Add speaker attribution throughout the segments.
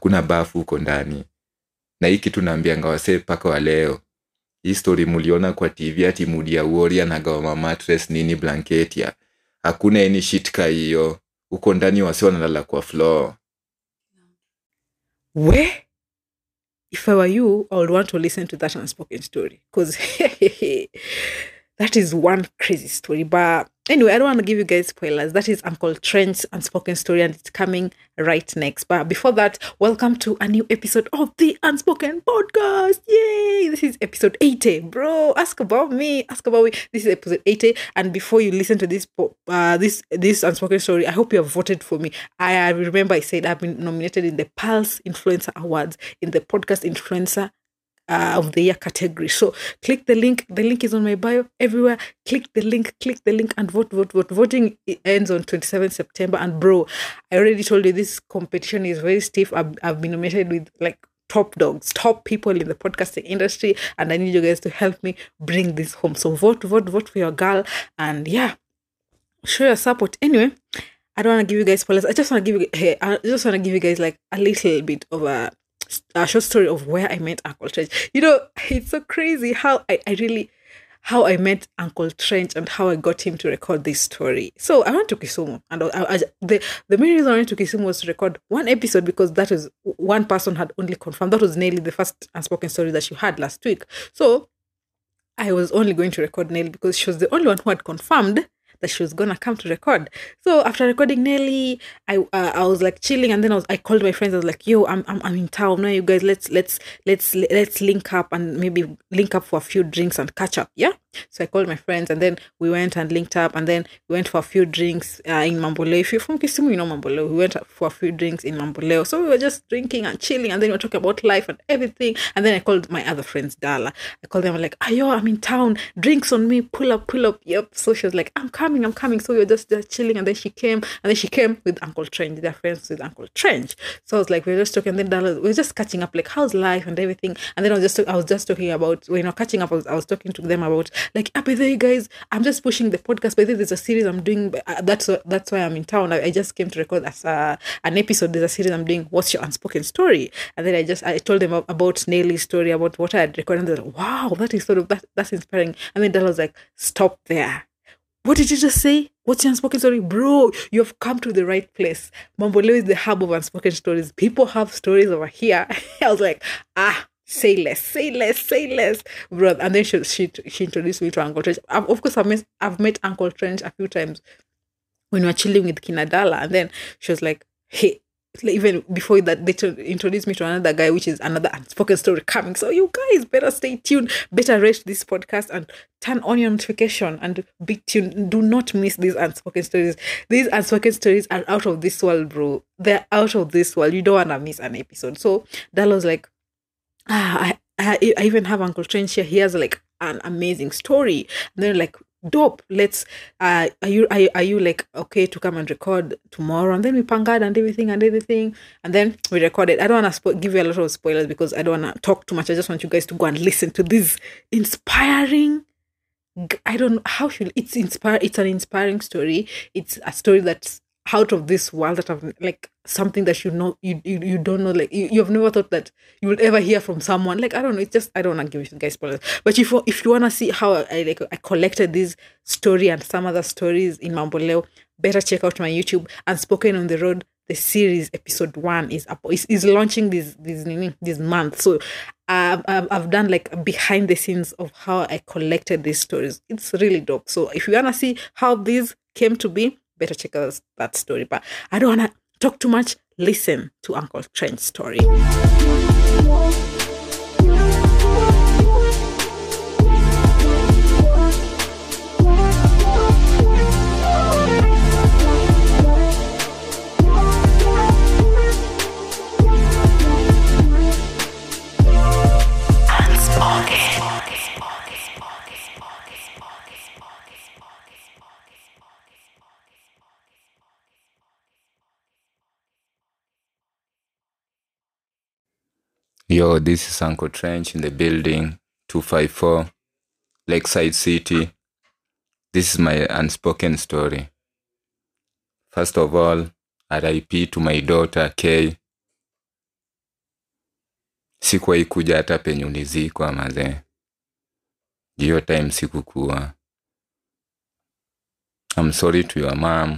Speaker 1: kuna bafu huko ndani na hii kitu naambianga wasee mpaka wa leo hii story muliona kwa tv ati mudi ya uori anagawa matres nini blanketi ya hakuna any shit ka hiyo huko ndani wase wanalala kwa floor
Speaker 2: Where? If I were you, I would want to listen to that unspoken story because that is one crazy story. But anyway, I don't want to give you guys spoilers. That is Uncle Trent's unspoken story, and it's coming right next. But before that, welcome to a new episode of the Unspoken Podcast. Yay! This is episode 80, bro. Ask about me. Ask about me. This is episode 80. And before you listen to this po- uh, this this unspoken story, I hope you have voted for me. I, I remember I said I've been nominated in the Pulse Influencer Awards in the podcast influencer uh, of the year category. So click the link. The link is on my bio everywhere. Click the link, click the link and vote, vote, vote. Voting i- ends on 27 September. And bro, I already told you this competition is very stiff. I've, I've been nominated with like top dogs, top people in the podcasting industry. And I need you guys to help me bring this home. So vote, vote, vote for your girl. And yeah, show your support. Anyway, I don't want to give you guys spoilers. I just want to give you, hey, I just want to give you guys like a little bit of a, a short story of where I met Uncle Trench. You know, it's so crazy how I, I really, how I met Uncle Trench and how I got him to record this story. So I went to Kisumu, and I, I, the the main reason I went to Kisumu was to record one episode because that was one person had only confirmed that was Nelly, the first unspoken story that she had last week. So I was only going to record Nelly because she was the only one who had confirmed that she was gonna come to record. So after recording Nelly, I uh, I was like chilling, and then I was I called my friends. I was like, "Yo, I'm I'm, I'm in town now. You guys, let's let's let's let's link up and maybe link up for a few drinks and catch up." Yeah. So I called my friends, and then we went and linked up, and then we went for a few drinks uh, in Mamboleo. If you're from Kisumu, you know Mamboleo. We went for a few drinks in Mamboleo. So we were just drinking and chilling, and then we were talking about life and everything. And then I called my other friends, Dala. I called them I'm like, "Ayo, I'm in town. Drinks on me. Pull up, pull up." Yep. So she was like, "I'm coming, I'm coming." So we were just, just chilling, and then she came, and then she came with Uncle Trench. They're friends with Uncle Trench. So I was like, we were just talking. And then Dala, we were just catching up, like, how's life and everything. And then I was just, I was just talking about, you know, catching up. I was, I was talking to them about, like, ah, by the way, guys, I'm just pushing the podcast. By the way, there's a series I'm doing. but, uh, That's wh- that's why I'm in town. I, I just came to record as uh, an episode. There's a series I'm doing. What's your unspoken story? And then I just I told them ab- about Nelly's story, about what I had recorded. And they're like, wow, that is sort of that that's inspiring. And then Dala was like, stop there. What did you just say? What's your unspoken story? Bro, you have come to the right place. Mamboleo is the hub of unspoken stories. People have stories over here. I was like, ah, say less, say less, say less. Bro, and then she, she, she introduced me to Uncle Trench. I've, of course, I've met, I've met Uncle Trench a few times when we were chilling with Kinadala. And then she was like, hey, like, even before that, they to- introduced me to another guy, which is another unspoken story coming. So you guys better stay tuned, better rate this podcast and turn on your notification and be tuned. Do not miss these unspoken stories. These unspoken stories are out of this world, bro. They're out of this world. You don't wanna miss an episode. So Dala was like, ah, I, I, I even have Uncle Trench here. He has like an amazing story. And they're like, dope. Let's uh are you are, you- are you like okay to come and record tomorrow? And then we pangad and everything and everything. And then we recorded. I don't want to spo- give you a lot of spoilers because I don't want to talk too much. I just want you guys to go and listen to this inspiring g- I don't know how should it's inspire it's an inspiring story. It's a story that's out of this world that I've like something that you know you you, you don't know like you, you've never thought that you will ever hear from someone like I don't know it's just I don't want to give you guys spoilers but if you if you want to see how I like I collected this story and some other stories in Mamboleo better check out my YouTube and spoken on the road the series episode one is up is, is launching this this nini- this month so I've, I've, I've done like behind the scenes of how I collected these stories it's really dope so if you want to see how these came to be better check out that story but I don't want to talk too much listen to Uncle Trent's story
Speaker 1: Yo, this is Uncle Trench in the building, 254, Lakeside City. This is my unspoken story. First of all, RIP to my daughter, Kay. sikuwahi kuja hata penye ulizikwa mazee hiyo time sikukuwa I'm sorry to your mom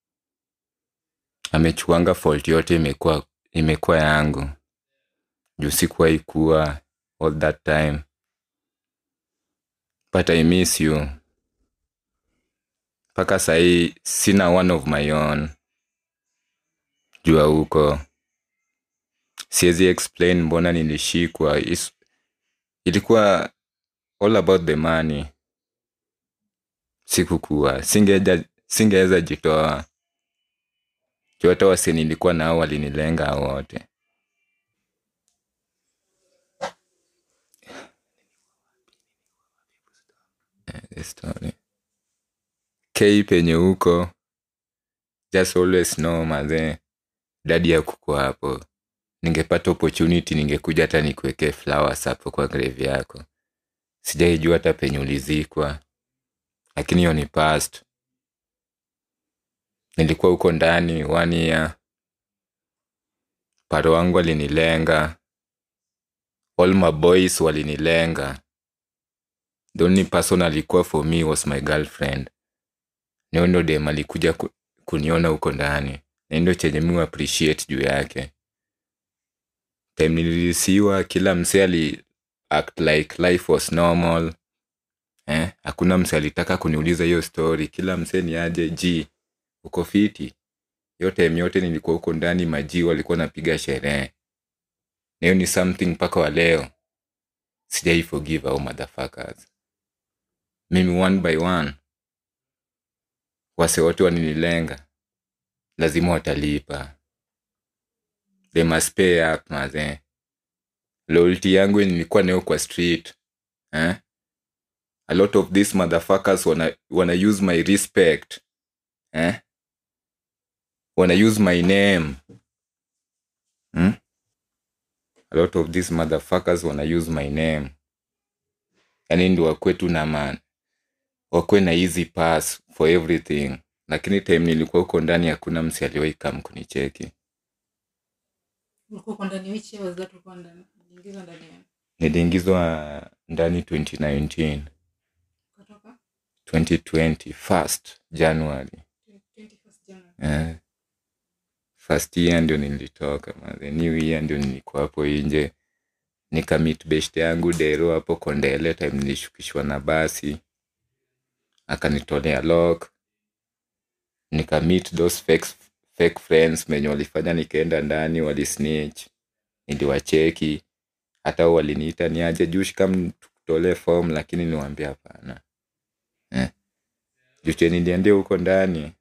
Speaker 1: amechuanga fault yote imekuwa imekuwa yangu juu sikuwahi kuwa all that time but I miss you mpaka sahii sina one of my own jua huko siwezi explain mbona nilishikwa Is, ilikuwa all about the money sikukuwa singeja singeweza jitoa juu hata wase nilikuwa nao walinilenga hao wote Eh, the story k penye huko just always know mazee dadi ya kuko hapo ningepata opportunity ningekuja hata nikuwekee flowers hapo kwa grave yako sijaijua hata penye ulizikwa lakini hiyo ni past nilikuwa huko ndani one year paro wangu alinilenga all my boys walinilenga the only person alikuwa for me was my girlfriend niyo ndo dem alikuja ku, kuniona huko ndani na ndio chenye mi appreciate juu yake time nilirisiwa kila msee ali act like life was normal eh, hakuna msee alitaka kuniuliza hiyo story kila msee ni aje ji uko fiti hiyo time yote nilikuwa huko ndani maji walikuwa napiga sherehe na hiyo ni something mpaka wa leo sijai forgive au motherfuckers mimi one by one wase wote waninilenga lazima watalipa they must pay up mazee loyalty yangu nilikuwa nayo kwa street eh? a lot of these motherfuckers wana, wana use my respect eh? wana use my name hmm? a lot of these motherfuckers wana use my name yani ndi wakwe tu na man wakwe na easy pass for everything lakini time nilikuwa huko ndani hakuna msi aliwahi kam kunicheki
Speaker 2: ulikuwa uko ndani which year was that ulikuwa ndani uliingizwa ndani ya
Speaker 1: niliingizwa ndani 2019
Speaker 2: kutoka
Speaker 1: 2020 first january
Speaker 2: 21st January
Speaker 1: eh, first year ndio nilitoka manze new year ndio nilikuwa hapo nje nikamit best yangu dero hapo kondele time nilishukishwa na basi akanitolea lock nikamit those fake, fake friends menye walifanya nikaenda ndani walisnitch niliwacheki hata wao waliniita niaje jush kam tukutolee form lakini niwaambia hapana eh. juche niliendea huko ndani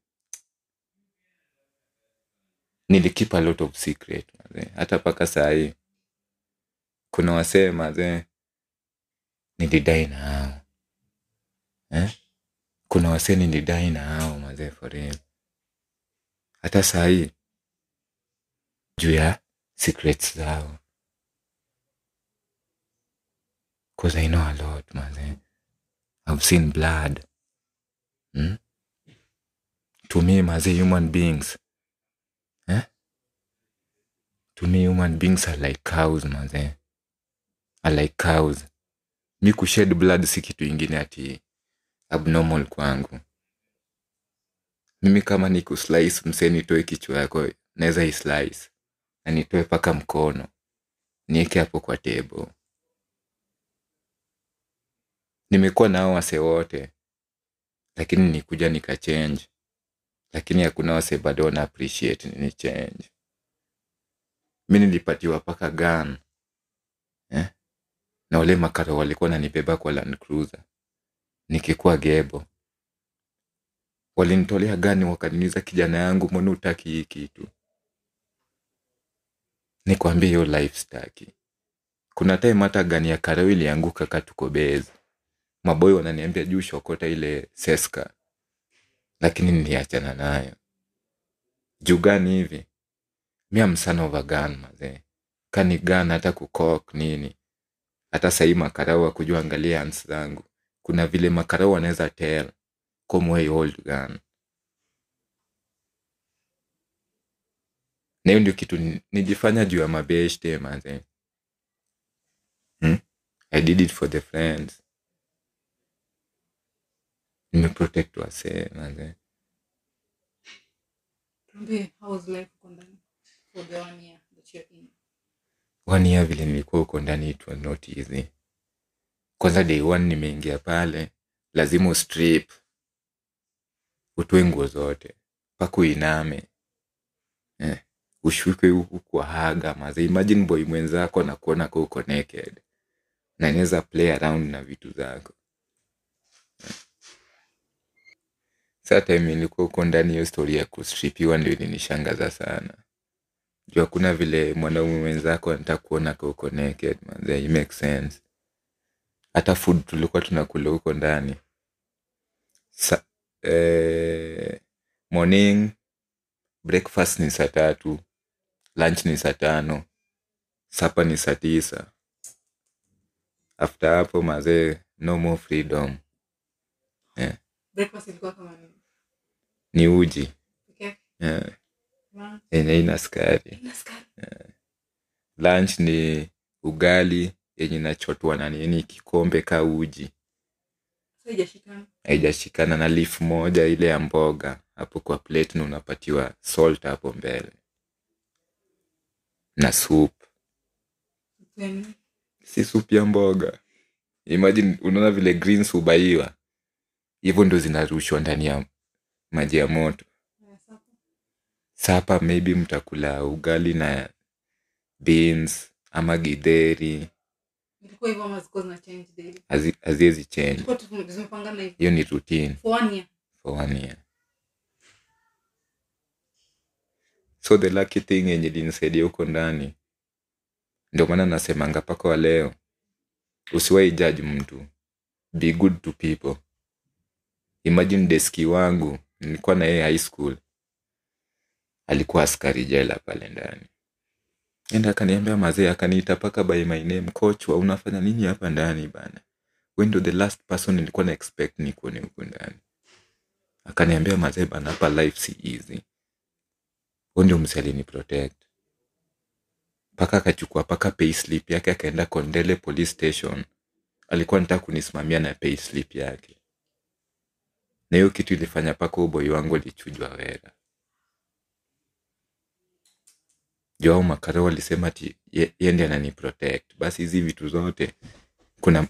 Speaker 1: nilikeep a lot of secret mazee hata mpaka sahii kuna wasee mazee nilidai na hao eh? kuna wasee nilidai na hao mazee for real hata sahii juu ya secrets zao cause i know a lot mazee i've seen blood hmm? to me mazee human beings eh? to me human beings are like cows mazee are like cows mi kushed blood si kitu ingine ati abnormal kwangu mimi kama ni kuslice msee nitoe kichwa yako naweza islice na nitoe mpaka mkono nieke hapo kwa table nimekuwa nao wase wote lakini nikuja nikachange lakini hakuna wase bado wana appreciate nini change mi nilipatiwa paka gun eh? na wale makaro walikuwa nanibeba kwa land cruiser nikikuwa gebo walinitolea gani wakaniniza kijana yangu mbona utaki hii kitu nikwambia hiyo life staki kuna time hata gani ya karao ilianguka katuko bezi maboy wananiambia juu shokota ile seska lakini niliachana nayo juu gani hivi mia msana over gun mazee kani gun hata kukok nini hata sahii makarau wakujua angalia ans zangu kuna vile makarau wanaweza tel komwei old gun na hiyo ndio kitu ni- nilifanya juu ya mabeshte mazee i did it for the friends nimeprotect wasee manze
Speaker 2: Tuambie, how was life huko ndani for the one year that you're in?
Speaker 1: one year vile nilikuwa huko ndani it was not easy kwanza day one nimeingia pale lazima ustrip utoe nguo zote mpaka uiname eh, ushuke huku kwa haga maze imagine boy mwenzako anakuona ka uko naked na inaweza play around na vitu zako eh. saa time ilikuwa huko ndani hiyo story ya kustripiwa ndio ilinishangaza sana juu hakuna vile mwanaume mwenzako anataka kuona ka uko naked manze it makes sense hata food tulikuwa tunakula huko ndani Sa, eh, morning breakfast ni saa tatu lunch ni saa tano sapa ni saa tisa after hapo mazee no more freedom
Speaker 2: Breakfast ilikuwa kama nini?
Speaker 1: ni uji
Speaker 2: Okay.
Speaker 1: eh,
Speaker 2: Lunch.
Speaker 1: yenye ina skari
Speaker 2: Ina sukari.
Speaker 1: lunch ni ugali yenye inachotwa na nini kikombe ka uji
Speaker 2: Sasa haijashikana.
Speaker 1: haijashikana na leaf moja ile ya mboga hapo kwa plate na unapatiwa salt hapo mbele na soup
Speaker 2: Then,
Speaker 1: si soup ya mboga imagine unaona vile greens hubaiwa hivyo ndo zinarushwa ndani ya maji ya moto
Speaker 2: uh, supper.
Speaker 1: sapa maybe mtakula ugali na beans ama gidheri
Speaker 2: Ilikuwa hivyo ama zilikuwa zina change daily?
Speaker 1: hazi- haziwezi change
Speaker 2: Ilikuwa tu zimepangana hivyo.
Speaker 1: hiyo ni routine
Speaker 2: For one year.
Speaker 1: for one year so the lucky thing yenye linisaidia huko ndani ndio maana nasemanga mpaka wa leo usiwai judge mtu be good to people imagine deski wangu nilikuwa na yeye high school alikuwa askari jela pale ndani enda akaniambia mazee akaniita paka by my name coach wa unafanya nini hapa ndani bana we ndo the last person nilikuwa na expect nikuone huko ndani akaniambia mazee bana hapa life si easy hu ndio msi alini protect mpaka akachukua paka payslip yake akaenda kondele police station alikuwa nataka kunisimamia na payslip yake na hiyo kitu ilifanya paka uboi wangu alichujwa wera joao makaro walisema ti ye, ye ndi anani protect basi hizi vitu zote kuna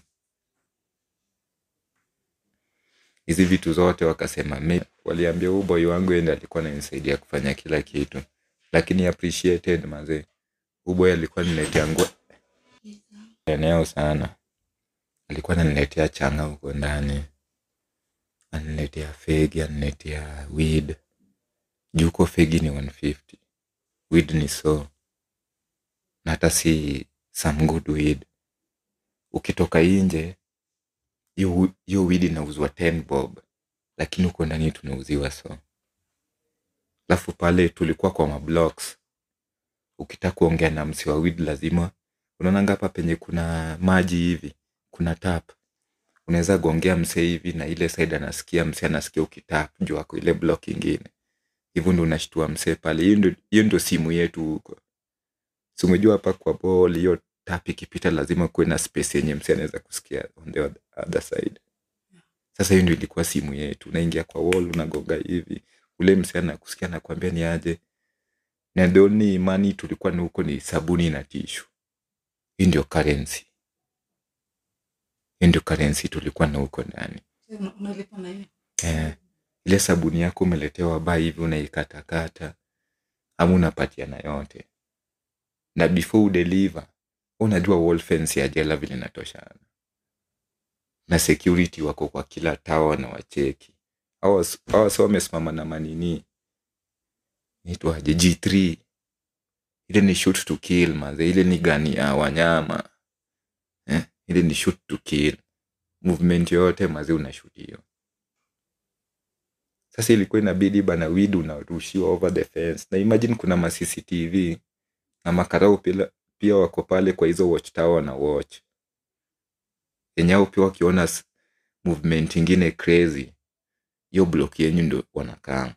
Speaker 1: hizi vitu zote wakasema "Me-" waliambia huu boy wangu ende alikuwa ananisaidia kufanya kila kitu lakini appreciated mazee huu boy alikuwa niletea nguo eneo sana alikuwa ananiletea changa huko ndani ananiletea fegi ananiletea weed juu huko fegi ni 150 weed ni so na hata si some good weed ukitoka inje hiyo hiyo weed inauzwa 10 bob lakini huko ndani tunauziwa so alafu pale tulikuwa kwa mablocks ukitaka kuongea na msi wa weed lazima unaonanga hapa penye kuna maji hivi kuna tap unaweza gongea msee hivi na ile side anasikia msee anasikia ukitap juu ako ile block ingine hivyo ndo unashtua msee pale hiyo ndo- hiyo ndo simu yetu huko si umejua hapa kwa ball hiyo tap ikipita lazima kuwe na space yenye msee anaweza kusikia on the other- other side sasa hiyo ndio ilikuwa simu yetu unaingia kwa wall unagonga hivi ule msee anakusikia nakwambia ni aje na the only money tulikuwa na huko ni sabuni na tishu hii ndio currency hii ndio currency tulikuwa na huko ndani
Speaker 2: Una- unalipa na hiyo
Speaker 1: eh, ile sabuni yako umeletewa baa hivi unaikatakata ama unapatiana yote na before udeliver unajua wall fence ya jela vile inatoshana na security wako kwa kila tawa na wacheki hawa si wamesimama na manini nitwaje g3 ile ni shoot to kill maze ile ni gani ya wanyama eh? ile ni shoot to kill movement yoyote maze unashoot hiyo sasa ilikuwa inabidi bana wid unarushiwa over the fence na imagine kuna ma cctv na makarau pia, pia wako pale kwa hizo watch tower na watch yenyao pia wakiona s- movement ingine crazy hiyo block yenyu ndo wanakaa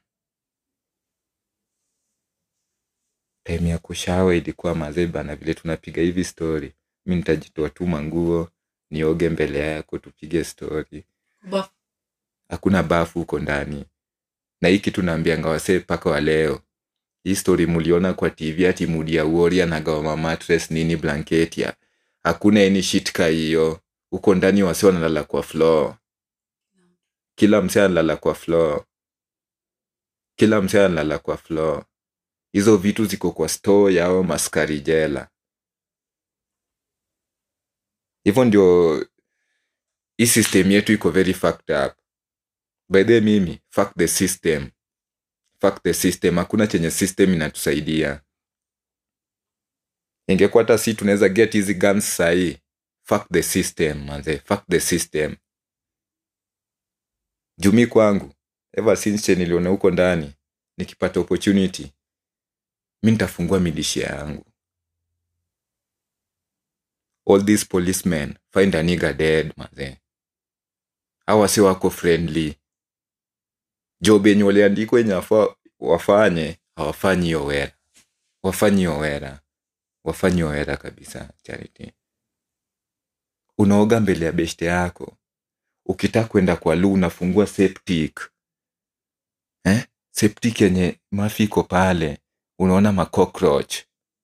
Speaker 1: time ya kushawa ilikuwa mazee bana vile tunapiga hivi story mi nitajitoa tu manguo nioge mbele yako tupige story
Speaker 2: Baf-
Speaker 1: hakuna bafu huko ndani na hii kitu naambianga wasee mpaka wa leo hii story muliona kwa tv ati mudia uori anagawa matres nini blanketia hakuna any shit ka hiyo huko ndani wase wanalala kwa floor kila msee analala kwa floor kila msee analala kwa floor hizo vitu ziko kwa store yao maskari jela hivyo ndio hii system yetu iko very fucked up by the way mimi fuck the system fuck the system hakuna chenye system inatusaidia ingekuwa hata si tunaweza get hizi guns sahii fuck the system manze fuck the system jumi kwangu ever since che niliona huko ndani nikipata opportunity mi nitafungua milishia yangu all these policemen find a nigger dead manze hawa si wako friendly job yenye waliandikwa yenye wafa- wafanye hawafanyi hiyo wera wafanyi hiyo wera wafanyi hiyo wera kabisa charity unaoga mbele ya beshte yako ukitaka kwenda kwa lu unafungua septic eh? septic yenye mafi iko pale unaona macockroach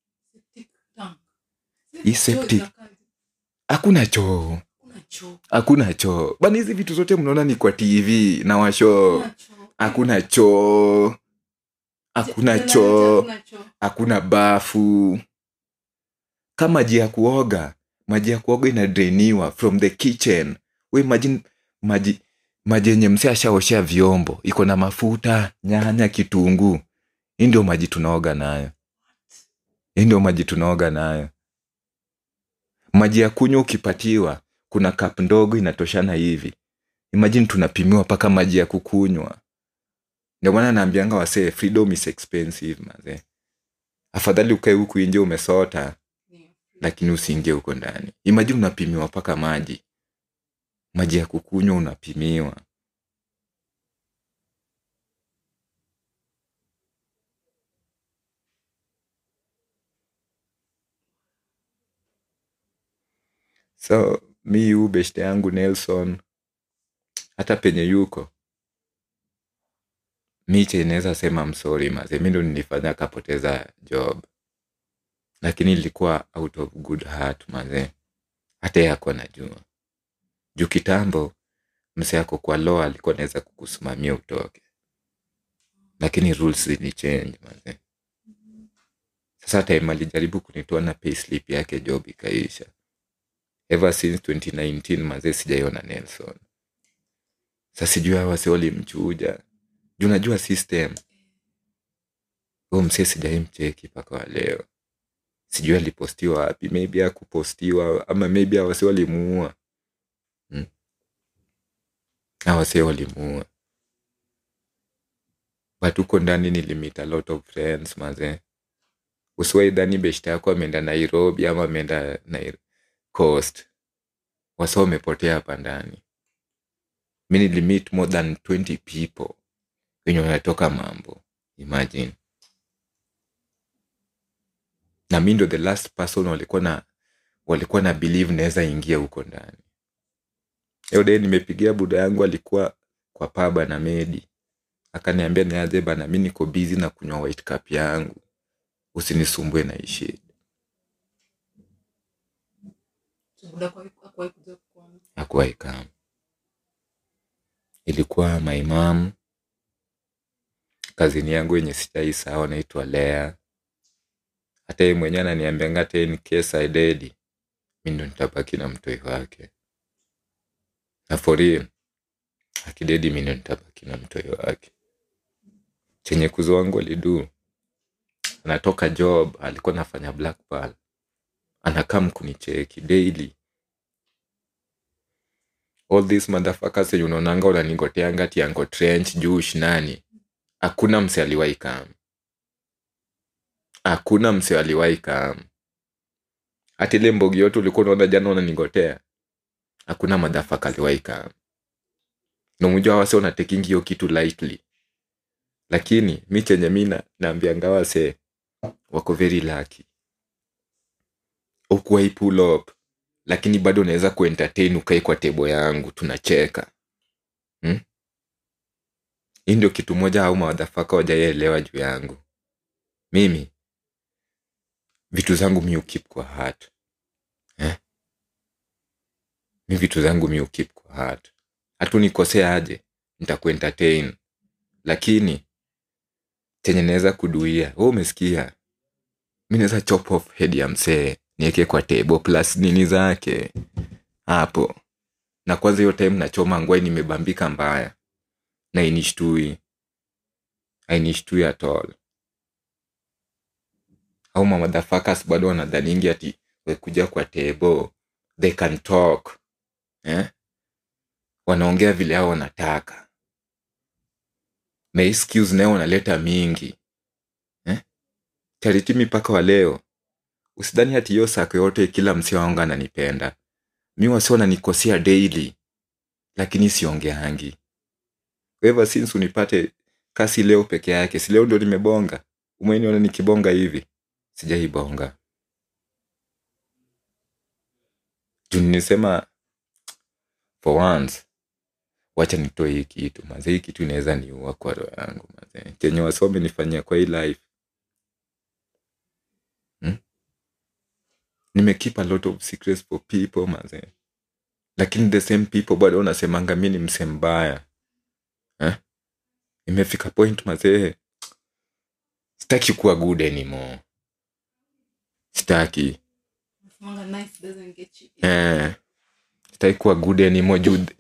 Speaker 1: Hii septic. hakuna choo hakuna choo bana hizi vitu zote mnaona ni kwa tv na washo hakuna choo hakuna choo hakuna bafu kama maji ya kuoga maji ya kuoga inadreniwa from the kitchen we imagine maji maji yenye mse ashaoshea vyombo iko na mafuta nyanya kitunguu hii ndio maji tunaoga nayo hii ndio maji tunaoga nayo maji ya kunywa ukipatiwa kuna kap ndogo inatoshana hivi imagine tunapimiwa mpaka maji ya kukunywa ndio maana naambianga wasee freedom is expensive mazee afadhali ukae huku nje umesota lakini usiingie huko ndani imagine unapimiwa mpaka maji maji ya kukunywa unapimiwa so mi yu beshte yangu nelson hata penye yuko mi chenaweza sema msori maze mi ndo nilifanya akapoteza job lakini ilikuwa out of good heart maze hata ye ako najua juu kitambo mse ako kwa law alikuwa naweza kukusimamia utoke lakini rules zilichange maze sasa time alijaribu kunitoa na payslip yake job ikaisha ever since 2019 maze sijaiona nelson sa sijui hawa si walimchuja juu najua system huu msee sijaimcheki mpaka wa leo sijui alipostiwa wapi maybe akupostiwa ama maybe awase walimuua hmm? awase walimuua but huko ndani nilimit a lot of friends maze usiwaidhani beshta yako ameenda nairobi ama ameenda Nai- coast wasa wamepotea hapa ndani mi nilimit more than 20 people wenye wanatoka mambo imagine na mi ndo the last person walikuwa na walikuwa na believe naweza ingia huko ndani hiyo day nimepigia buda yangu alikuwa kwa paba na medi akaniambia niaje bana mi niko busy na kunywa white cup yangu usinisumbue na ishi hakuwa ikam ilikuwa my mom kazini yangu yenye sijai sawa naitwa lea hata yeye mwenyewe ananiambianga hata in case I dead mi ndo nitabaki na mtoi wake na for real akidedi mi ndo nitabaki na mtoi wake chenye kuzo wangu alidu anatoka job alikuwa anafanya black pearl anakam kunicheki daily all these motherfuckers yenye unaonanga unanigoteanga tiango trench jush nani hakuna mse aliwahi kam hakuna mse aliwahi kam hata ile mbogi yote ulikuwa unaona jana unanigotea hakuna madhafaka aliwahi kam namujua wase unatekingi hiyo kitu lightly lakini mi chenye mi na- naambianga wase wako very lucky ukuwai pull up lakini bado naweza kuentertain ukae kwa tebo yangu tunacheka hmm? hii ndio kitu moja au mawadhafaka wajaelewa juu yangu mimi vitu zangu mi ukip kwa heart eh? mi vitu zangu mi ukip kwa heart hatu nikosea aje nitakuentertain lakini chenye naweza kuduia we umesikia mi naweza chop off head ya msee niweke kwa table plus nini zake hapo na kwanza hiyo time nachoma ngwai nimebambika mbaya na inishtui ainishtui at all au mamadhafakas bado wanadhaningi ati wekuja kwa table they can talk eh? wanaongea vile hao wanataka na hii skills nayo wanaleta mingi eh? chariti mipaka wa leo usidhani hati hiyo sako yote kila msi wangu ananipenda mi wasi wananikosea daily lakini siongeangi ever since unipate kasi leo peke yake si leo ndio nimebonga umeniona nikibonga hivi sijaibonga juu nilisema for once wacha nitoe hii kitu maze hii kitu inaweza niua kwa roho yangu maze chenye wasome nifanyia kwa hii life hmm? nimekeep a lot of secrets for people maze lakini the same people bado unasemanga mi ni mse mbaya eh? imefika point mazee sitaki kuwa good anymore sitaki
Speaker 2: Nasemanga nice doesn't get you.
Speaker 1: eh, sitaki kuwa good anymore juu th-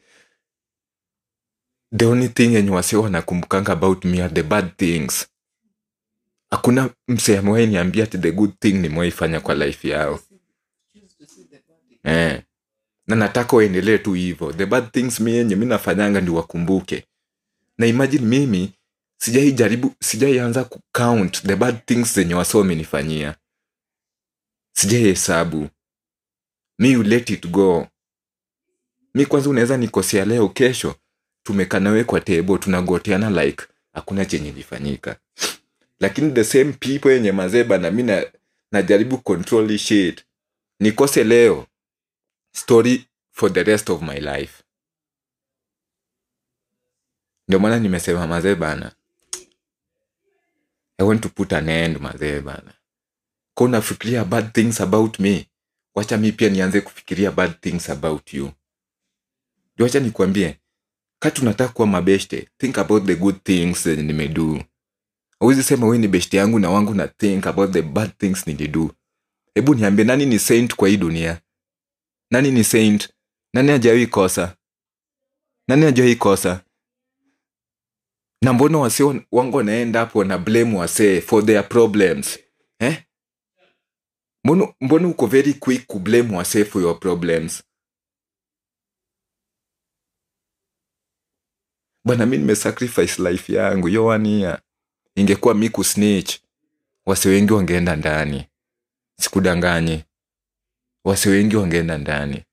Speaker 1: the only thing yenye wase wanakumbukanga about me are the bad things hakuna mse amewai niambia ati the good thing nimewaifanya kwa life yao
Speaker 2: Choose to see the body.
Speaker 1: eh. na nataka waendelee tu hivo the bad things mi yenye mi nafanyanga ndi wakumbuke na imagine mimi sijai jaribu sijaianza kucount the bad things zenye wase wamenifanyia sijai hesabu mi you let it go mi kwanza unaweza nikosea leo kesho tumekanawe kwa tebo tunagoteana like hakuna chenye ilifanyika lakini the same people yenye mazeba na mi na- najaribu control hii shit nikose leo story for the rest of my life ndio maana nimesema mazee bana i want to put an end mazee bana ka unafikiria bad things about me wacha mi pia nianze kufikiria bad things about you ndio wacha nikwambie kati unataka kuwa mabeshte think about the good things zenye nimedu awezi sema we ni beshte yangu na wangu na think about the bad things nilidu hebu niambie nani ni saint kwa hii dunia nani ni saint nani ajawai kosa nani ajawai kosa na mbona wase wan- wangu wanaenda hapo wana blame wasee for their problems eh? mbona, mbona uko very quick kublame wasee for your problems bwana mi nimesacrifice life yangu yo wania ingekuwa mi kusnitch wase wengi wangeenda ndani sikudanganyi wase wengi wangeenda ndani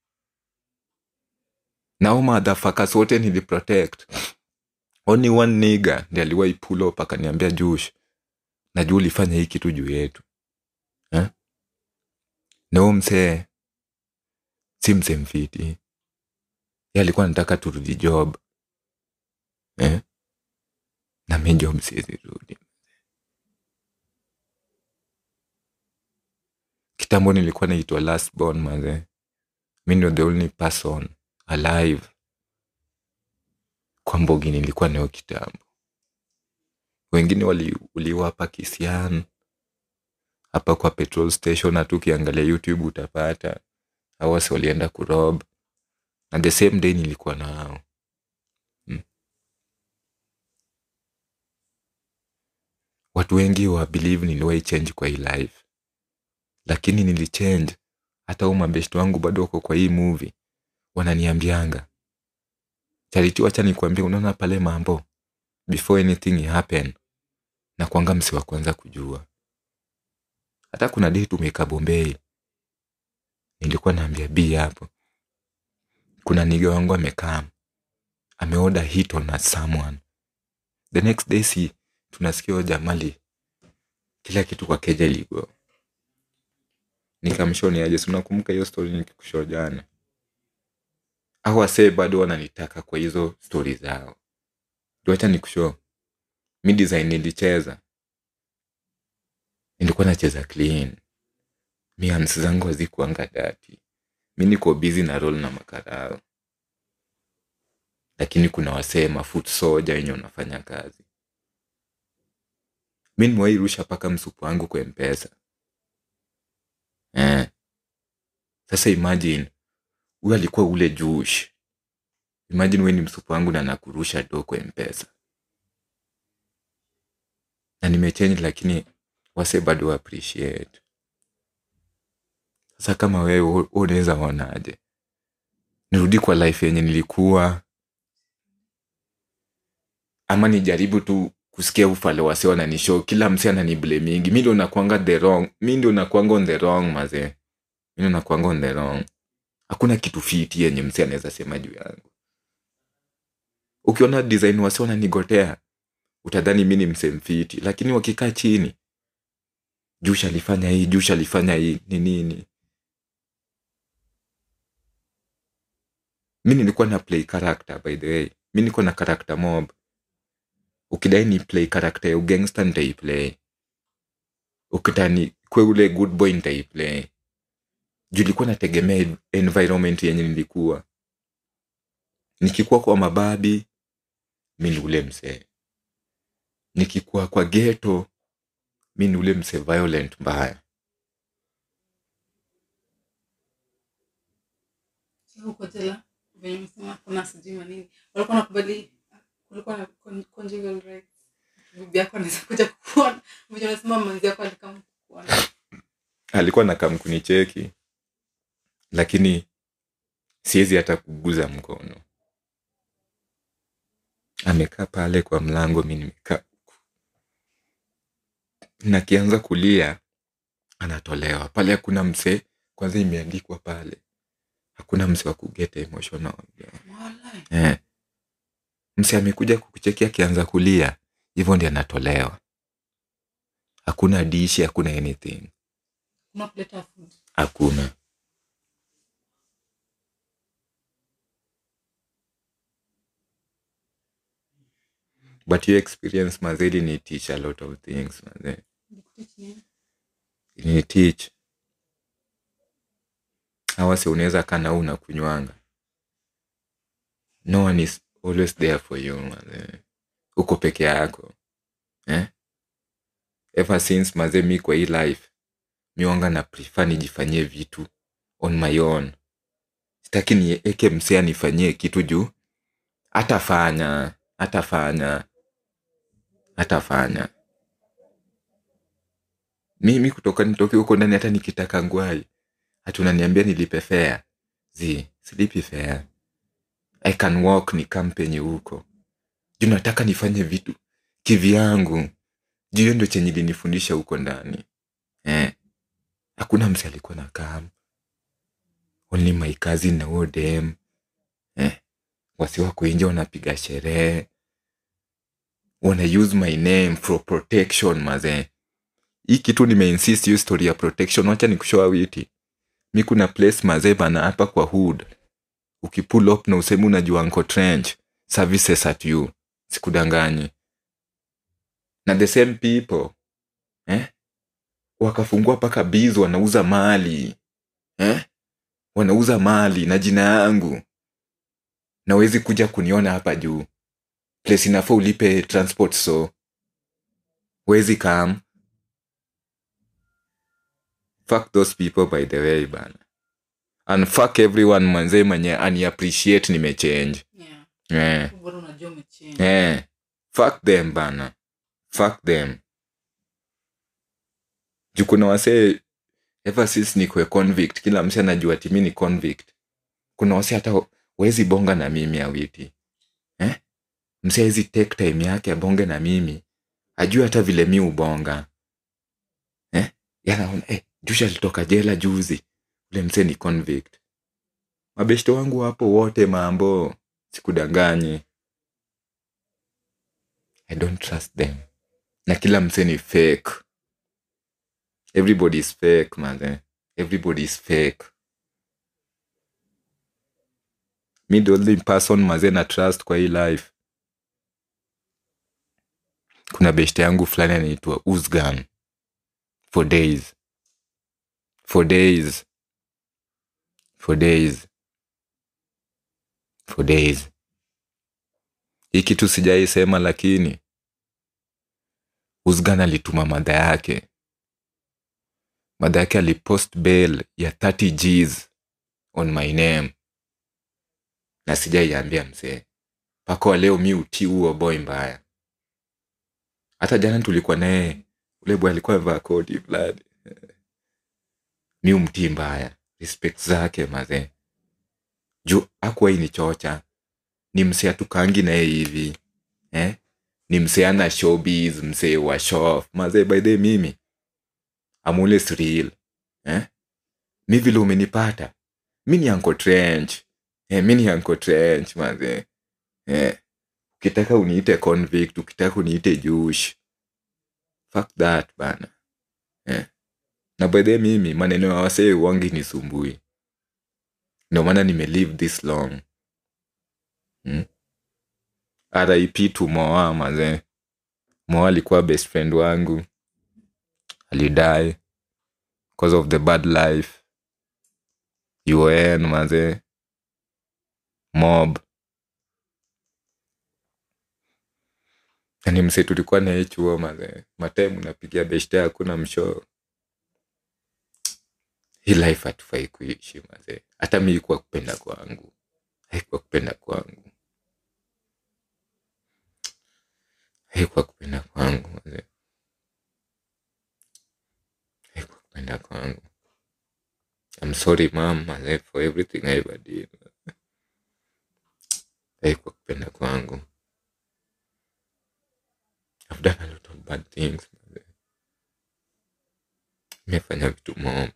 Speaker 1: nao madhafakas wote niliprotect only one niga ndi aliwahi pull up akaniambia jush najua ulifanya hii kitu juu yetu eh? nao msee si msee mfiti ye alikuwa nataka turudi job eh? na mi job siwezi rudi kitambo nilikuwa naitwa last born maze mi ndio the only person alive kwa mbogi nilikuwa nayo kitambo wengine waliuliwa hapa kisian hapa kwa petrol station hatu ukiangalia youtube utapata awasi walienda kurob na the same day nilikuwa na hao hmm. watu wengi wa believe niliwahi change kwa hii life lakini nilichange hata huu mabeshti wangu bado wako kwa hii movie wananiambianga chariti wacha nikuambia unaona pale mambo before anything happen na kwanga msi wa kwanza kujua hata kuna dei tumeka bombei nilikuwa naambia b hapo kuna niga wangu amekaa ameoda hit on a someone the next day si tunasikia huyo jamali kila kitu kwa keja ligo nikamshoni aje si unakumbuka hiyo story nikikushow jana au wasee bado wananitaka kwa hizo stori zao tuacha nikushow mi design nilicheza nilikuwa nacheza clean mi hands zangu hazikuanga dati mi niko busy na roll na makarao lakini kuna wasee mafoot soja wenye unafanya kazi mi nimewairusha mpaka msupu wangu kwa mpesa eh. sasa imagine huyu alikuwa ule jush imagine we ni msupu wangu na nakurusha do kwa mpesa na nimechange lakini wase bado wa appreciate sasa kama wewe u- unaweza onaje nirudi kwa life yenye nilikuwa ama nijaribu tu kusikia ufale wase wananishow kila mse ananiblemingi mi ndio nakwanga the wrong mi ndio nakwanga on the wrong mazee mi ndio nakwanga on the wrong hakuna kitu fiti yenye mse anaweza sema juu yangu ukiona design wase wananigotea utadhani mi ni mse mfiti lakini wakikaa chini jush alifanya hii jush alifanya hii ni nini mi nilikuwa na play character by the way mi niko na character mob ukidai ni play character ya ugangster nitaiplay ukitani kwe ule good boy nitaiplay juu ilikuwa nategemea environment yenye nilikuwa nikikuwa kwa mababi mi ni ule msee nikikuwa kwa geto mi ni ule msee violent mbaya
Speaker 2: huko jela venye umesema kuna sijui manini walikuwa nakubali kulikuwa na con- conjugal rights bibi yako anaweza kuja kukuona venye unasema manzi yako alikam kukuona
Speaker 1: alikuwa na kamkunicheki lakini siwezi hata kuguza mkono amekaa pale kwa mlango mi nimekaa huku. na kianza kulia anatolewa pale hakuna msee kwanza imeandikwa pale hakuna msee wa kugeta emotional
Speaker 2: Walai.
Speaker 1: eh. msee amekuja kukucheki akianza kulia hivyo ndi anatolewa hakuna dishi hakuna anything
Speaker 2: kuna kuleta food
Speaker 1: hakuna but your experience mazeli ni teach a lot of things maze
Speaker 2: Nikuteach nini?
Speaker 1: ni teach awase unaweza kana una kunywanga no one is always there for you maze uko peke yako eh? ever since maze mi kwa hii life miwanga na prefer nijifanyie vitu on my own sitaki nieke msee anifanyie kitu juu atafanya atafanya atafanya mimi kutoka nitoke huko ndani hata nikitaka ngwai hati unaniambia nilipe fea zi silipi fea i can walk ni kampenye huko juu nataka nifanye vitu kivyangu juu hiyo ndo chenye linifundisha huko ndani eh. hakuna mse alikuwa na kam only my cousin na huo dem eh. wasi wako nje wanapiga sherehe wana use my name for protection mazee hii kitu nimeinsist hiyo story ya protection wacha nikushoa witi mi kuna place mazee bana hapa kwa hood ukipull up na usemi unajua nko trench services at you sikudanganyi na the same people eh? wakafungua mpaka biz wanauza mali eh? wanauza mali na jina yangu na wezi kuja kuniona hapa juu place inafaa ulipe transport so wezi kam fuck those people by the way bana and fuck everyone manzee mwenye ani appreciate nimechange
Speaker 2: Yeah.
Speaker 1: eh.
Speaker 2: Bora unajua umechange.
Speaker 1: eh. fuck them bana fuck them juu kuna wasee ever since nikwe convict kila msi anajua timi ni convict kuna wase hata wezi bonga na mimi awiti eh? msi awezi take time yake abonge na mimi ajue hata vile mi ubonga eh? yanaona eh, jusha alitoka jela juzi ule mse ni convict mabeshto wangu wapo wote mambo sikudanganyi i don't trust them na kila mse ni fake everybody is fake man everybody is fake mi the only person mazee na trust kwa hii life kuna beshte yangu fulani anaitwa usgan for days for days for days for days hii kitu sijaisema lakini usgan alituma madha yake madha yake alipost bail ya 30 gs on my name na sijaiambia mzee mpaka wa leo mi utii huo boy mbaya hata jana tulikuwa naye ule boy alikuwa amevaa koti fulani mi umtii mbaya respect zake mazee juu akuwai ni chocha ni msee atukangi naye hivi eh? ni msee ana showbiz msee wa show off mazee by the way, mimi amule sril eh? mi vile umenipata mi ni anko trench eh, mi ni anko trench mazee eh? ukitaka uniite convict ukitaka uniite jush fuck that bana eh? na by the way, mimi maneno ya wasee wangi ni sumbui ndio maana nimelive this long hmm? rip to moa mazee moa alikuwa best friend wangu alidai because of the bad life un mazee mob ni mse tulikuwa naye chuo mazee mataimu napigia beshte hakuna mshoo hii life hatufai kuishi mazee hata mi ikuwa kupenda kwangu haikuwa kupenda kwangu haikuwa kupenda kwangu mazee haikuwa kupenda kwangu I'm sorry mom mazee for everything I ever did haikuwa kupenda kwangu I've done a lot of bad things mazee nimefanya vitu mob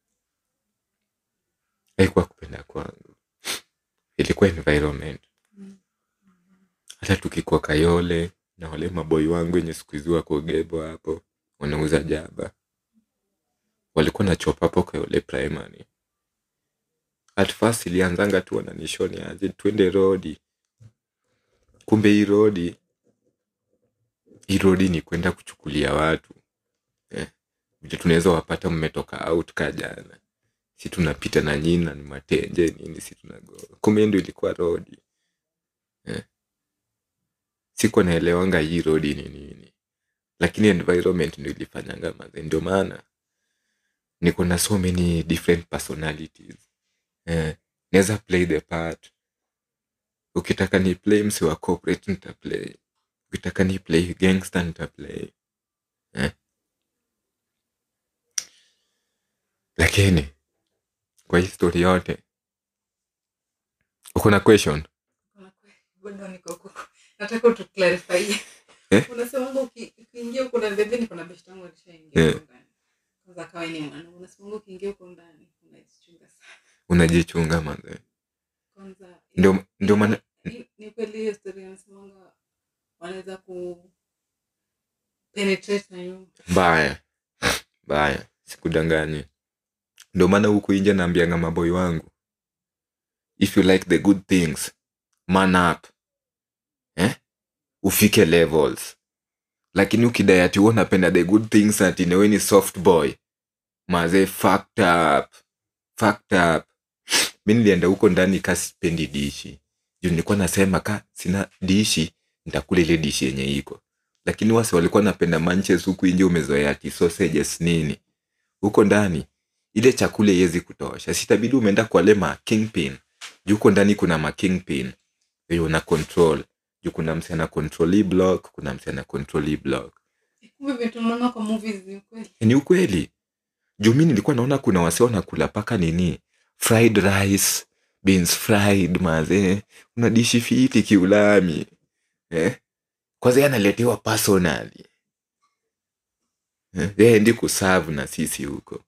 Speaker 1: haikuwa kupenda kwangu ilikuwa environment hata tukikuwa kayole na wale maboi wangu wenye siku hizi wako gebo hapo wanauza jaba walikuwa na chop hapo kayole primary at first ilianzanga tu wananishoni aje twende rodi kumbe hii rodi hii rodi ni kwenda kuchukulia watu eh, vile tunaweza wapata mmetoka out ka jana si tunapita na nyini na ni matenje nini si tunagoa kumbe ndo ilikuwa rodi eh. sikuwa naelewanga hii rodi ni nini lakini environment ndo ilifanyanga maze ndio maana niko na so many different personalities eh. naweza play the part ukitaka ni play msi wa corporate nitaplay ukitaka ni play gangster nitaplay eh. lakini kwa hii story yote uko na question
Speaker 2: bado niko huko nataka utuclarify
Speaker 1: Eh?
Speaker 2: unasemanga uki- ukiingia huko na bebe niko na beshte yangu alishaingia
Speaker 1: Eh.
Speaker 2: huko ndani kwanza akawa ni mwana unasemanga ukiingia huko ndani unajichunga sana
Speaker 1: unajichunga manze
Speaker 2: kwanza
Speaker 1: ndio ndio maana
Speaker 2: ni- ni kweli hiyo story unasemanga wanaweza ku penetrate na nyumba
Speaker 1: mbaya mbaya sikudanganyi ndio maana huku inje naambianga maboi wangu if you like the good things man up eh? ufike levels lakini ukidai ati huwa unapenda the good things ati newe ni soft boy mazee fucked up fucked up mi nilienda huko ndani ka sipendi dishi juu nilikuwa nasema ka sina dishi nitakula ile dishi yenye iko lakini wasi walikuwa napenda manches huku nje umezoea ati sausages nini huko ndani ile chakula iwezi kutosha sitabidi umeenda kwa le ma kingpin juu huko ndani kuna ma kingpin wenye una control juu kuna msi ana control hii block kuna msi ana control hii block
Speaker 2: kumbe vitu unaona kwa movies ni kweli
Speaker 1: ni ukweli juu mi nilikuwa naona kuna wasi wanakula paka nini fried rice beans fried maze una dishi fiti kiulami eh? kwanza yeye analetewa personally eh? yeye ndi kusavu na sisi huko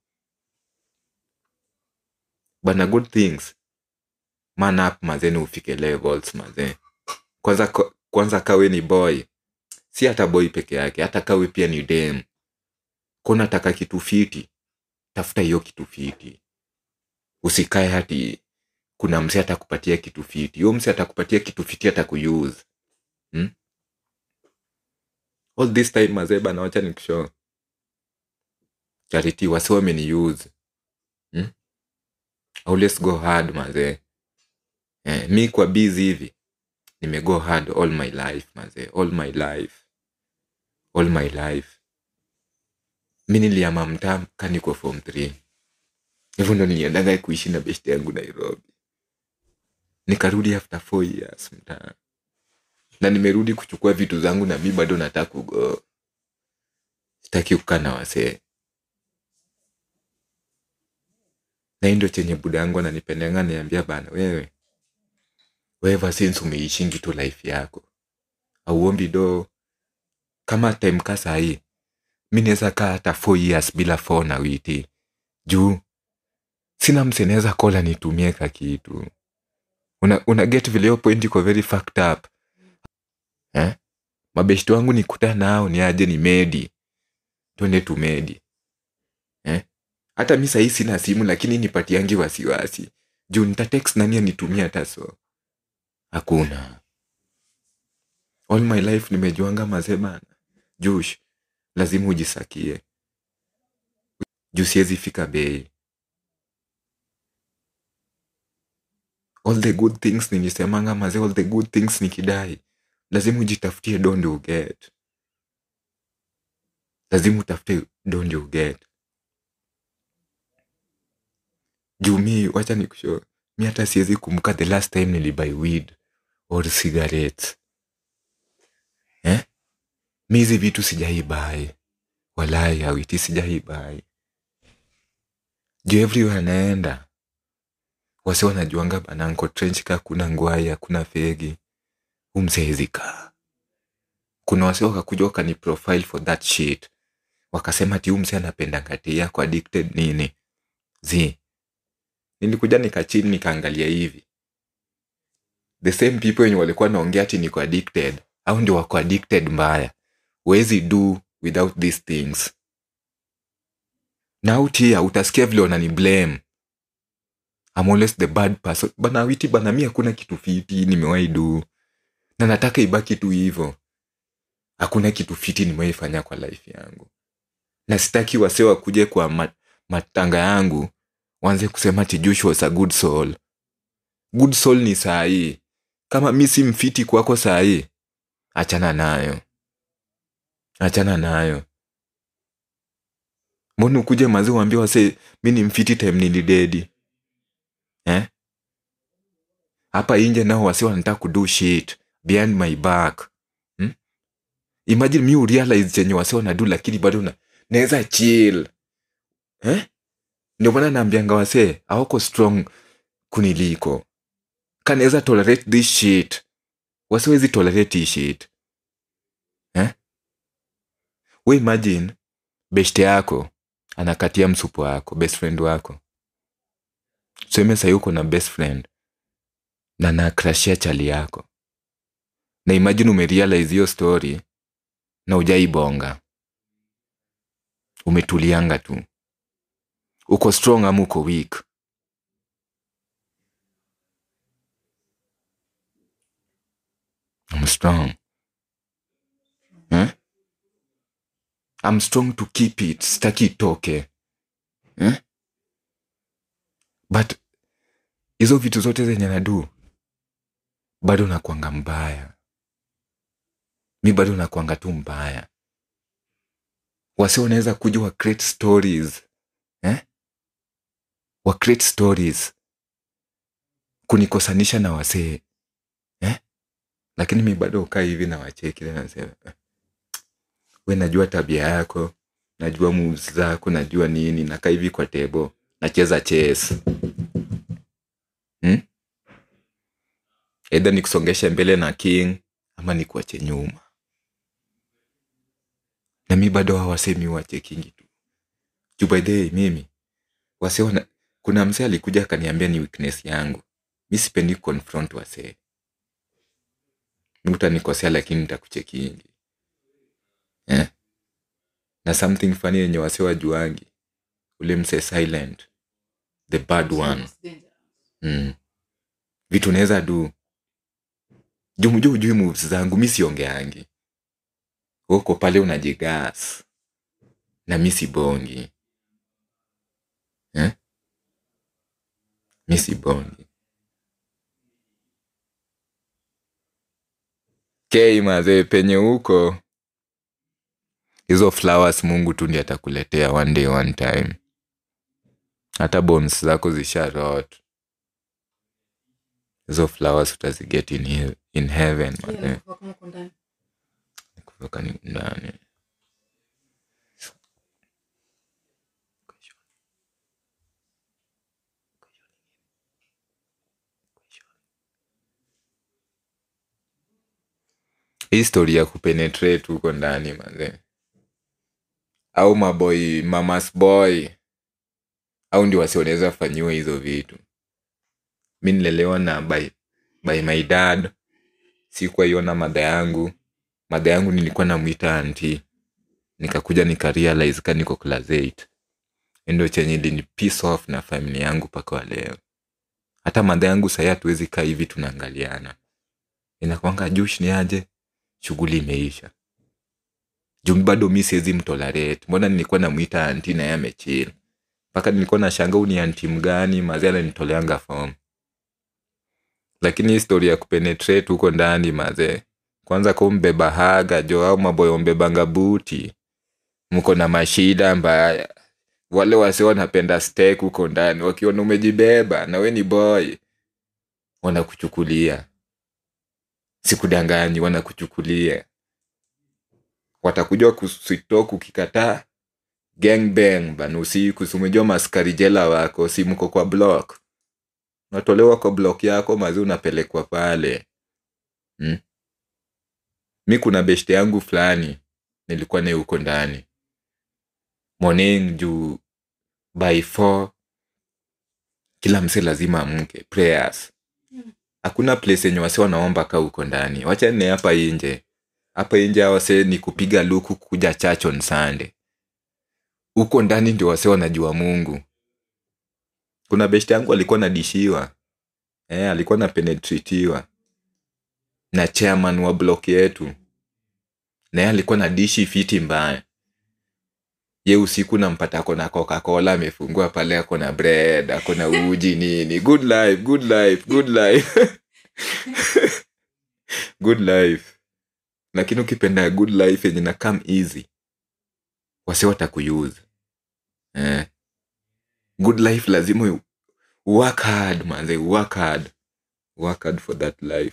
Speaker 1: bana good things man up mazeni ufike levels maze kwanza ko- kwanza kawe ni boy si hata boy peke yake hata kawe pia ni dem ko nataka kitu fiti tafuta hiyo kitu fiti usikae hati kuna mse atakupatia kitu fiti huyo mse atakupatia kitu fiti atakuuse hmm? all this time mazee bana wacha nikushow charity wasi wameniuse hmm? always go hard mazee eh, mi kwa busy hivi nimego hard all my life mazee all my life all my life mi niliama mtaa kaniko form 3 hivyo ndo niliendaga kuishi na beshte yangu nairobi nikarudi after four years mtaa na nimerudi kuchukua vitu zangu na mi bado nataka kugo sitaki kukaa na wasee na hii ndio chenye buda yangu ananipendenga niambia bana wewe wewe since umeishingi tu life yako auombi do kama time ka sahii mi naweza kaa hata four years bila phone na witi juu sina mse naweza kola nitumie ka kitu una, una get vile hiyo point iko very fucked up eh? mabeshti wangu nikuta nao ni aje ni medi twende tumedi eh? hata mi sahii sina simu lakini nipatiangi wasiwasi juu nitatext nani anitumia hata so hakuna all my life nimejuanga mazee bana jush lazima ujisakie juu siwezi fika bei all the good things nilisemanga mazee all the good things nikidai lazima ujitafutie donde uget lazima utafute donde uget juu mi wacha nikusho mi hata siwezi kumbuka the last time nilibuy weed or cigarettes eh? mi hizi vitu sijaibai walai awiti sijaibai juu everywhere naenda wasi wanajuanga bananko trench ka kuna ngwai hakuna fegi umseezika kuna wasi wakakuja wakani profile for that shit wakasema ti umse anapenda ngati yako addicted nini zi nilikuja nikachini nikaangalia hivi the same people wenye walikuwa naongea ati niko addicted au ndio wako addicted mbaya wezi do without these things na utia utasikia vile wanani blame I'm always the bad person bana witi bana mi hakuna kitu fiti nimewahi du na nataka ibaki tu hivo hakuna kitu fiti nimewahi fanya kwa life yangu na sitaki wase wakuje kwa ma- matanga yangu wanze kusema ati Josh was a good soul good soul ni saa hii kama mi si mfiti kwako saa hii achana nayo achana nayo mbona ukuje mazi uambia wase mi ni mfiti time nilidedi eh? hapa inje nao wasi wanataka kudo shit behind my back hmm? imagine mi urealize chenye wasi wanadu lakini bado na naweza chill eh? ndio maana naambianga wase awako strong kuniliko kanaweza tolerate this shit wasiwezi tolerate hii shit eh? we imagine beshte yako anakatia msupu wako best friend wako tuseme sahi uko na best friend na nakrashia chali yako na imagine umerealize hiyo story na ujaibonga umetulianga tu uko strong ama uko weak I'm strong eh? I'm strong to keep it sitaki itoke eh? but hizo vitu zote zenye nadu bado nakwanga mbaya mi bado nakwanga tu mbaya wasi wanaweza kuja wa create stories eh? wa create stories kunikosanisha na wasee eh? lakini mi bado ukaa hivi na wacheki na nasema eh, we najua tabia yako najua moves zako najua nini nakaa hivi kwa tebo nacheza chess hmm? eidha nikusongeshe mbele na king ama nikuache nyuma na mi bado hawasemi wachekingi tu juu by the way mimi wase wana kuna msee alikuja akaniambia ni weakness yangu mi sipendi confront wasee mi utanikosea lakini nitakuchekingi eh? na something funny yenye wase wajuangi ule mse silent the bad one
Speaker 2: It's dangerous.
Speaker 1: mm. vitu naweza du jumju ujui moves zangu mi siongeangi uko pale unajigas na mi sibongi eh? mi sibongi kei mazee penye huko hizo flowers mungu tu ndi atakuletea one day one time hata bones zako zisha rot hizo flowers utaziget in, he- in heaven
Speaker 2: Yeah,
Speaker 1: mazee
Speaker 2: nakufa kama uko ndani.
Speaker 1: kutoka ni ndani hii story ya kupenetrate huko ndani manze au maboy mamas boy au ndio wasionaweza fanyiwa hizo vitu mi nilelewa na by, by my dad sikuwa iona madha yangu madha yangu nilikuwa namwita anti nikakuja nikarealize ka niko class 8 ndo chenye lini piss off na famili yangu mpaka wa leo hata madha yangu sahii hatuwezi kaa hivi tunaangaliana inakwanga jush ni aje shughuli imeisha juu bado mi siwezi mtolerate mbona nilikuwa namwita anti naye amechil mpaka nilikuwa na shanga ni anti mgani mazi ananitoleanga fom lakini histori ya kupenetrate huko ndani mazee kwanza kumbeba haga jo au maboyo mbebanga buti mko na mashida mbaya wale wasi wanapenda steak huko ndani wakiona umejibeba na we ni boy wanakuchukulia sikudanganyi wanakuchukulia watakuja kusitok ukikataa gangbang bana usiku si umejua maskari jela wako si mko kwa block unatolewa kwa block yako mazi unapelekwa pale hmm? mi kuna beshte yangu fulani nilikuwa naye huko ndani morning juu by four kila mse lazima amke prayers hakuna place yenye wase wanaomba ka huko ndani wachane hapa inje hapa inje wase ni kupiga luku kuja church on sunday huko ndani ndio wase wanajua mungu kuna beshte yangu alikuwa nadishiwa eh, alikuwa napenetritiwa na chairman wa block yetu naye alikuwa na dishi fiti mbaya ye usiku nampata ako na coca-cola amefungua pale ako na bread ako na uji nini good life good life good life good life lakini ukipenda good life yenye na come easy wase watakuyuza eh. good life lazima u- work hard manze work hard work hard for that life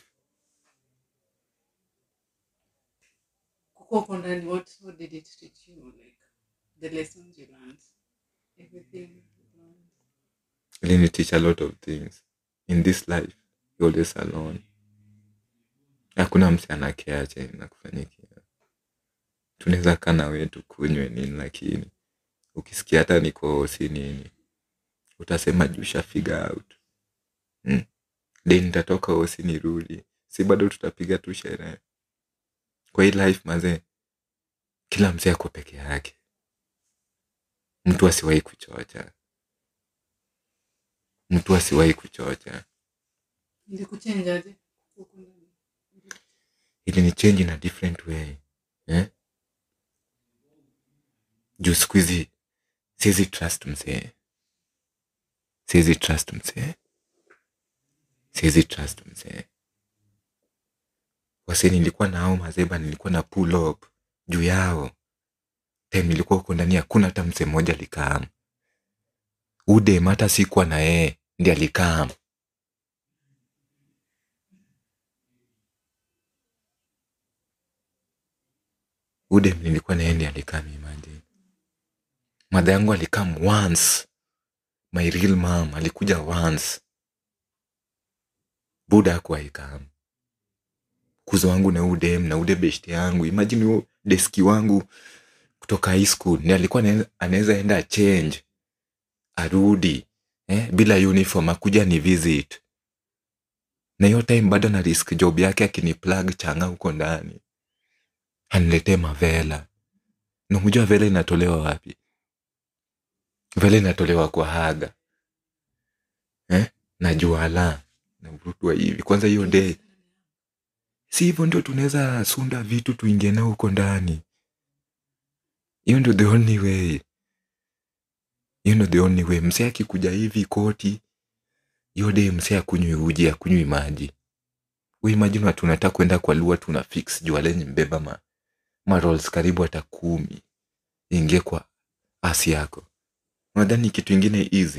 Speaker 2: Kukuwa uko ndani, what, what did it teach you? Like the lessons you learned, everything you learned.
Speaker 1: Really teach a lot of things in this life you're always alone hakuna mse anakea chenye nakufanyikia tunaweza kaa na wetu kunywe nini lakini ukisikia hata niko si nini utasema juu sha figure out hmm? de nitatoka osi nirudi si bado tutapiga tu sherehe kwa hii life mazee kila mzee ako peke yake mtu asiwahi kuchocha mtu asiwahi kuchocha
Speaker 2: Ilikuchange aje? Kukuwa uko ndani.
Speaker 1: ili ni change in a different way eh? juu siku hizi siwezi trust msee siwezi trust msee siwezi trust msee wase nilikuwa nao mazeba nilikuwa na pull up juu yao time nilikuwa huko ndani hakuna hata msee mmoja alikam udem hata sikuwa na yeye ndi alikam udem nilikuwa na yeye ndi alikam imagine madha yangu alikam once my real mom alikuja once buda akuwaikam kuzo wangu na udem na ude beshte yangu imagine huyo deski wangu kutoka high school ni alikuwa anae- anaweza enda change arudi eh, bila uniform akuja ni visit na hiyo time bado na risk job yake akini plug changa huko ndani aniletee mavela namjua vela inatolewa wapi vele natolewa kwa haga eh? na juala navurutwa hivi kwanza hiyo day si hivyo ndio tunaweza sunda vitu tuingie nao huko ndani hiyo ndio the only way hiyo ndio the only way msee akikuja hivi koti hiyo day msee akunywi uji akunywi maji we imagine watu unataka kwenda kwa lua tuna fix jua lenye mbeba ma, ma rolls karibu hata kumi ingie kwa asi yako unadhani kitu ingine easy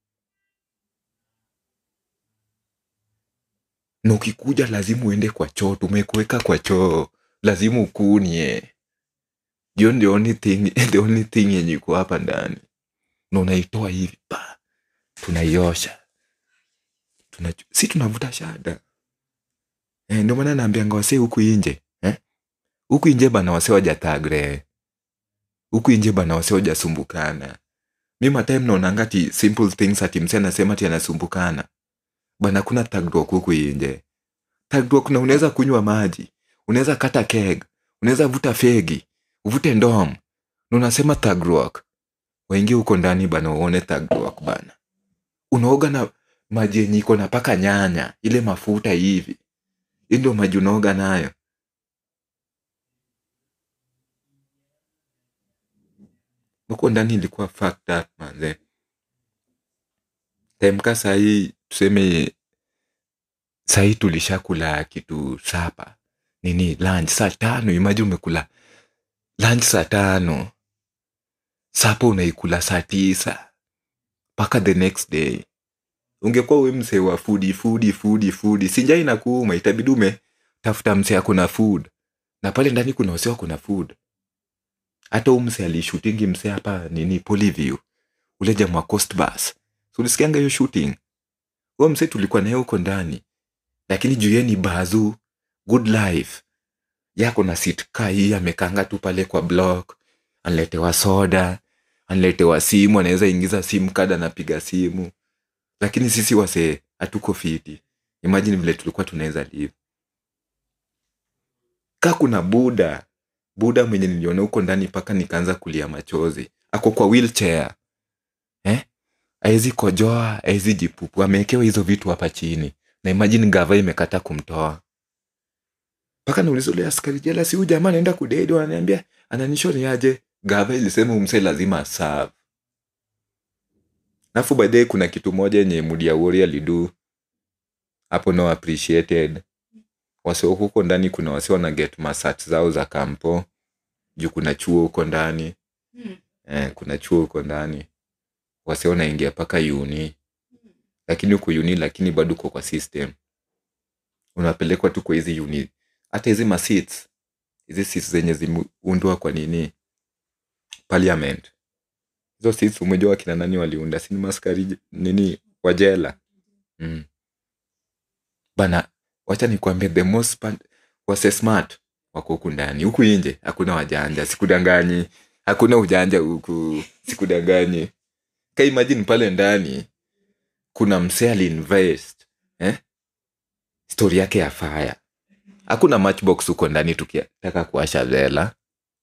Speaker 1: na ukikuja lazima uende kwa choo tumekuweka kwa choo lazima ukunie hiyo the only thing, the only thing yenye iko hapa ndani na unaitoa hivi pa tunaiosha tuna, si tunavuta shada eh, ndio maana naambianga wasee huku inje eh? huku inje bana wasee wajatagre huku inje bana wasee wajasumbukana mi matime naonanga ti simple things ati mse anasema ti anasumbukana bana kuna tagdok huku inje tagdok na unaweza kunywa maji unaweza kata keg unaweza vuta fegi uvute ndom na unasema tagdok waingie huko ndani bana uone tagdok bana unaoga na maji yenye iko na paka nyanya ile mafuta hivi hii ndio maji unaoga nayo huko ndani ilikuwa fucked up manze temka sahii tuseme sahii tulishakula kitu sapa nini lunch saa tano imaji umekula lunch saa tano sapa unaikula saa tisa mpaka the next day ungekuwa we msee wa fudi fudi fudi fudi sinja inakuuma itabidi umetafuta msee akuna food na pale ndani kuna wase kuna food hata huu msee alishutingi msee hapa nini Polyview ule jamaa wa Coast Bus so ulisikianga hiyo shooting huo msee tulikuwa naye huko ndani lakini juu yeye ni bazu good life yako na sit kaa hii amekanga tu pale kwa block anletewa soda anletewa simu anaweza ingiza simu kada anapiga simu lakini sisi wasee hatuko fiti imagine vile tulikuwa tunaweza live ka kuna buda buda mwenye niliona huko ndani mpaka nikaanza kulia machozi ako kwa wheelchair eh? aezi kojoa aezi jipupu amewekewa hizo vitu hapa chini na imagine gava imekata kumtoa mpaka nauliza ule askari jela si huyu jamaa anaenda kudedi ananiambia ananishoni aje gava ilisema umse lazima aserve alafu baadaye kuna kitu moja yenye mudia wori alidu hapo no appreciated wase huko ndani kuna wase wana get masat zao za kampo juu kuna chuo huko ndani eh, kuna chuo huko ndani wase wanaingia mpaka uni lakini huko uni lakini bado uko kwa system unapelekwa tu kwa hizi uni hata hizi masits hizi seats zenye zimeundwa kwa nini parliament hizo seats umejua wakina nani waliunda sini maskari nini wajela mm. bana wacha nikwambie the most part, wase smart wako huku ndani huku inje hakuna wajanja sikudanganyi hakuna ujanja huku sikudanganyi ka imagine pale ndani kuna msee aliinvest eh? stori yake ya faya hakuna matchbox huko ndani tukitaka kuasha vela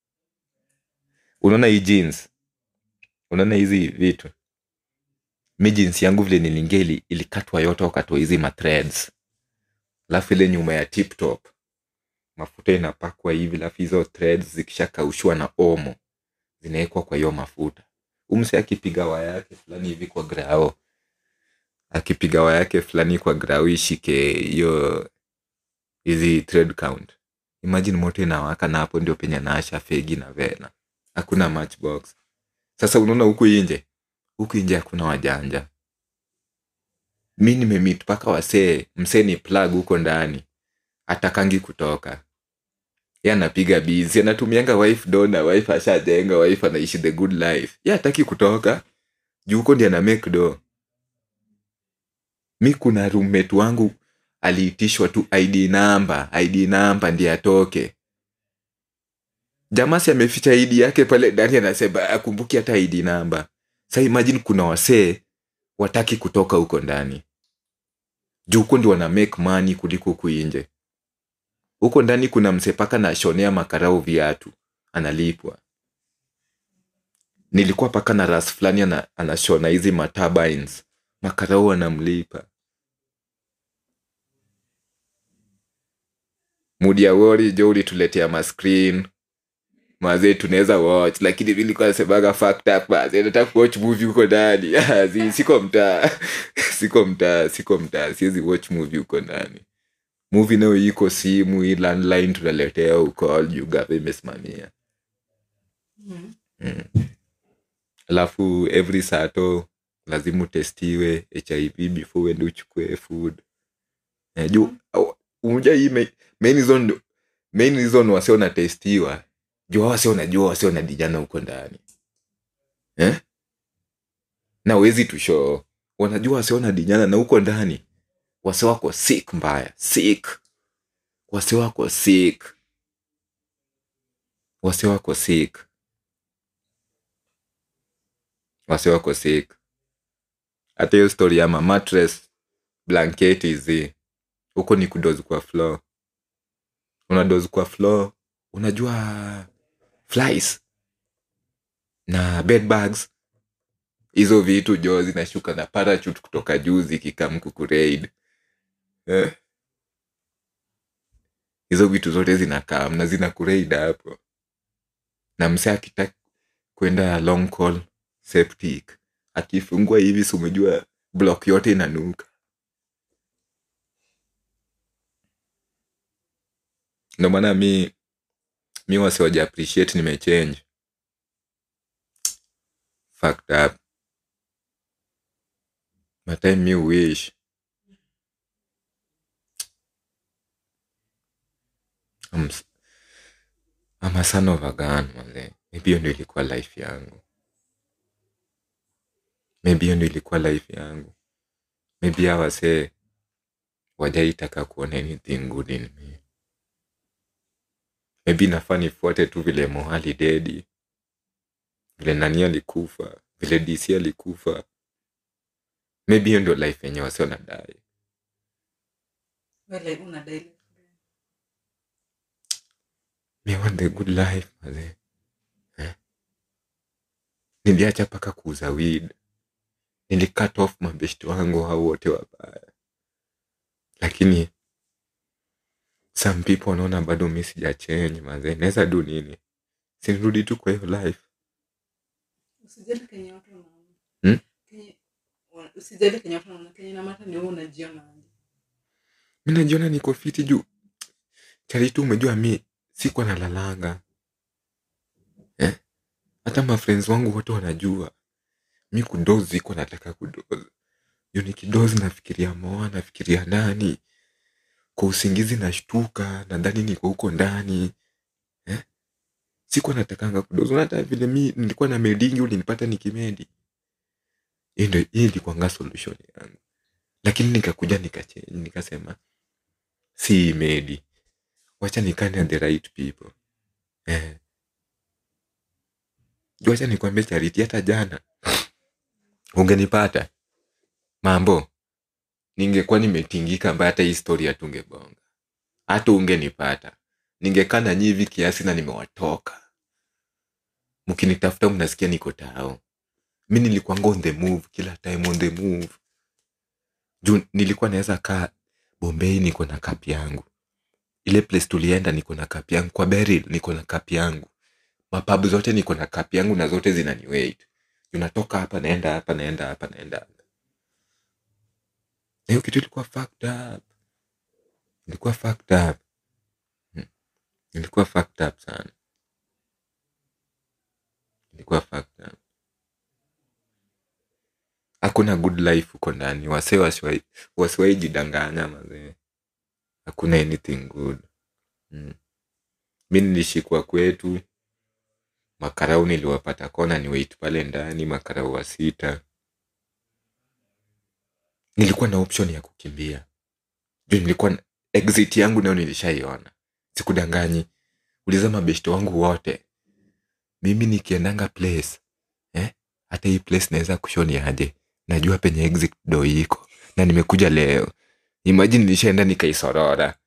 Speaker 1: unaona hii jeans unaona hizi vitu mi jeans yangu vile nilingia ili, ilikatwa yote wakatoa hizi mathreads alafu ile nyuma ya tip top mafuta inapakwa hivi alafu hizo threads zikishakaushwa na omo zinawekwa kwa hiyo mafuta umse akipiga waya yake fulani hivi kwa grao akipiga waya yake fulani kwa grao ishike hiyo hizi thread count imagine moto inawaka na hapo ndio penye naasha fegi na vena hakuna matchbox sasa unaona huku inje huku inje hakuna wajanja mi nimemit mpaka wasee msee ni plug huko ndani atakangi kutoka ye anapiga bizi anatumianga wife dona wife ashajenga wife anaishi the good life ye ataki kutoka juu huko ndi ana make do mi kuna roommate wangu aliitishwa tu id namba id namba ndi atoke jamasi ameficha id yake pale ndani anasema akumbuki hata id namba sa imagine kuna wasee wataki kutoka huko ndani juu huko ndi wana make money kuliko huku inje huko ndani kuna msepaka na shonea makarau viatu analipwa nilikuwa paka na ras fulani ana, anashona hizi maturbines makarau anamlipa mudi ya wori jo ulituletea mascreen mazee tunaweza watch lakini mi nilikuwa nasemaga fucked up mazee nataka kuwatch movie huko ndani Ah, zi- siko mtaa siko mtaa siko mtaa siwezi watch movie huko ndani movie nayo iko simu hii landline tunaletea huko juu gava imesimamia
Speaker 2: Mm.
Speaker 1: alafu every sato lazima utestiwe hiv before uende uchukue food eh, juu au- unajua hii ma- main reason main reason wase wanatestiwa juu hao wase wanajua wase wanadijana huko ndani eh? na wezi tusho wanajua wase wanadijana na huko ndani wase wako sick mbaya sick wase wako sick wase wako sick wase wako sick hata hiyo story ya mamatres blanketi hizi huko ni kudozi kwa floor unadozi kwa floor unajua flies na bed bags hizo vitu jo zinashuka na parachute kutoka juu zikikam kukureid eh? hizo vitu zote zinakam na zina kureid hapo na mse akitaka kwenda long call septic akifungua hivi si umejua block yote inanuka ndo maana mi mi wasiwaja appreciate nimechange fucked up matime mi wish I'm, s- I'm a son of a gun manze maybe hiyo ndio ilikuwa life yangu maybe hiyo ndio ilikuwa life yangu maybe hawa wasee wajaitaka kuona anything good in me maybe nafaa nifuate tu vile mohali dedi vile nani alikufa vile dc alikufa maybe hiyo ndio life yenye wasi wanadai
Speaker 2: Wale unadai
Speaker 1: me want the good life mazee eh? niliacha paka kuuza weed nilicut off mabeshti wangu hao wote wabaya lakini some people wanaona bado mi sijachenji mazee naweza du nini sinirudi tu kwa hiyo life
Speaker 2: usijali kenye watu wanaona
Speaker 1: Hmm?
Speaker 2: Kenye- wa- usijali kenye watu wanaona kenye namata ni wewe unajiona aje.
Speaker 1: mi najiona niko fiti juu charitu umejua mi sikuwa nalalanga eh? hata mafriends wangu wote wanajua mi kudozi iko nataka kudozi juu nikidozi nafikiria moa nafikiria nani kwa usingizi nashtuka nadhani niko huko ndani eh? sikuwa natakanga kudozi Na hata vile mi nilikuwa na medingi ulinipata nikimedi hii ndio- hii ilikuanga solution yangu lakini nikakuja nikachange nikasema si medi wacha nikane the right people eh. Juu wacha nikwambie chariti hata jana ungenipata mambo ningekuwa nimetingika ambaye hata hii story hatungebonga hata ungenipata ningekaa na nyivi kiasi na nimewatoka mkinitafuta mnasikia niko tao mi nilikuanga on the move kila time on the move juu nilikuwa naweza kaa bombei niko na kapi yangu ile place tulienda niko na kapi yangu kwa beril niko na kapi yangu mapabu zote niko na kapi yangu na zote zinaniwait unatoka hapa naenda hapa naenda hapa naenda hapa na hiyo kitu ilikuwa fucked up ilikuwa fucked up Hmm. ilikuwa fucked up sana ilikuwa fucked up hakuna good life huko ndani wasee wasiwai- wasiwai jidanganya mazee hakuna anything good mm. mi nilishikwa kwetu makarau niliwapata kona ni wait pale ndani makarau wa sita nilikuwa na option ya kukimbia juu nilikuwa na, exit yangu nayo nilishaiona sikudanganyi uliza mabeshto wangu wote mimi nikiendanga place eh? hata hii place naweza kushoni aje najua penye exit do iko na nimekuja leo imagine nilishaenda nikaisorora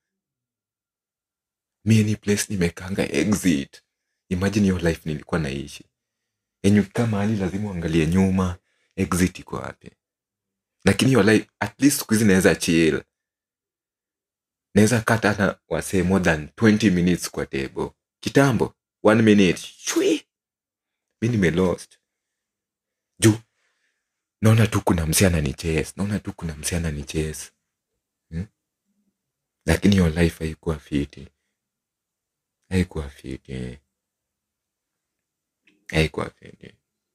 Speaker 1: mi ni place nimekanga exit imagine hiyo life nilikuwa naishi yenye ukikaa mahali lazima uangalie nyuma exit iko wapi lakini your life at least siku hizi naweza chill naweza kata hata wasee more than 20 minutes kwa table kitambo one minute shwi mi nimelost juu naona tu kuna msi anani chase naona tu kuna msi anani chase hmm? lakini your life haikuwa fiti haikuwa fiti haikuwa fiti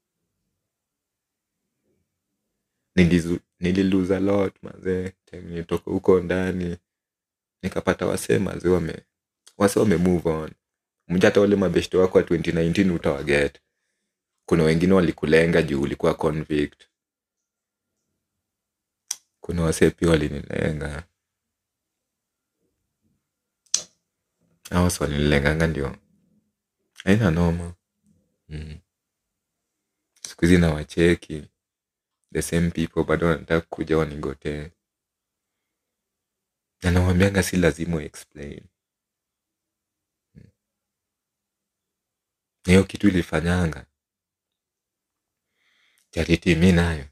Speaker 1: Nilizu- nililose a lot mazee time nilitoka huko ndani nikapata wasee mazee wame wasee wame move on mja hata wale mabeshto wako wa 2019 utawaget kuna wengine walikulenga juu ulikuwa convict kuna wasee pia walinilenga awas walinilenganga ndio aina noma mm. siku hizi nawacheki the same people bado wanataka kuja wanigotee na nawambianga si lazima explain na hiyo kitu ilifanyanga chariti mi nayo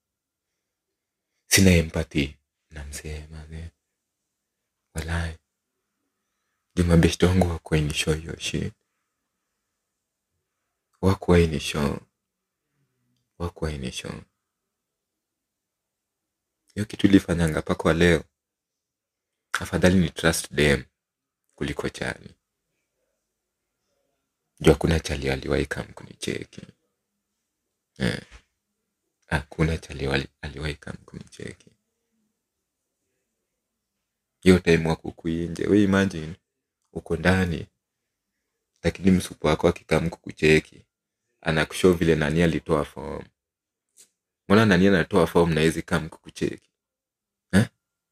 Speaker 1: sina empathy na msee mazee walai juu mabeshto wangu wakuainisho hiyo shit wakuainisho wakuainisho hiyo kitu ilifanyanga pakwa leo afadhali ni trust them kuliko chali juu hakuna chali aliwahi kam kunicheki eh. hakuna chali wali- aliwahi kam kunicheki hiyo time wako kuinje we imagine uko ndani lakini msupu wako akikam kukucheki anakushow vile nani alitoa form mbona nani anatoa form na hizi kam kukucheki eh?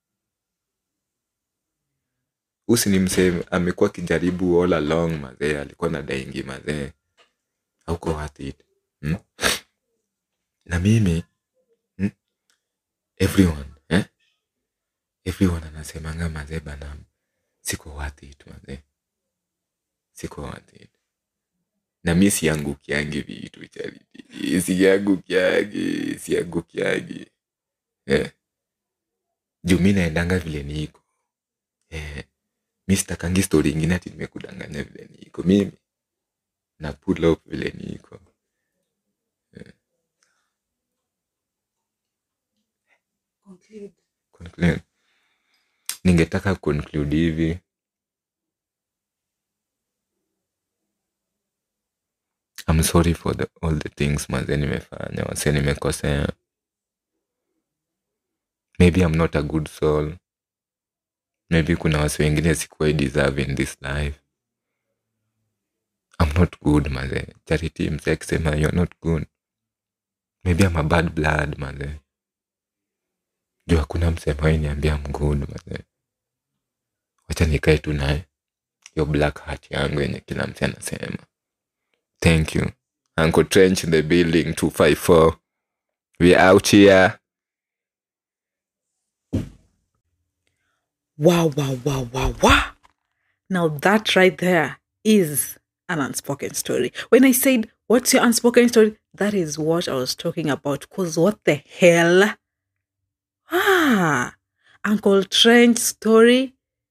Speaker 1: usi ni msee amekuwa akijaribu all along mazee alikuwa na daingi mazee hauko worth it hmm? na mimi hmm? everyone eh? everyone anasemanga mazee bana siko worth it mazee siko worth it na mi siangukiangi vitu chariti siangukiangi siangukiangi eh. juu mi naendanga vile niko eh. mi sitakangi stori ingine ati nimekudanganya vile niko mimi na pull up vile niko conclude. ningetaka conclude hivi I'm sorry for the, all the things maze nimefanya wase nimekosea maybe I'm not a good soul maybe kuna wase wengine sikuwai deserve in this life I'm not good maze charity mse akisema you're not good maybe I'm a bad blood maze juu hakuna msemaji niambia I'm good maze wacha nikae tu naye hiyo black heart yangu yenye kila mse anasema thank you uncle trench in the building 254 we out here
Speaker 2: Wow, wow, wow, wow, wow. Now that right there is an unspoken story. When I said, What's your unspoken story? That is what I was talking about. Because what the hell? Ah, Uncle Trent's story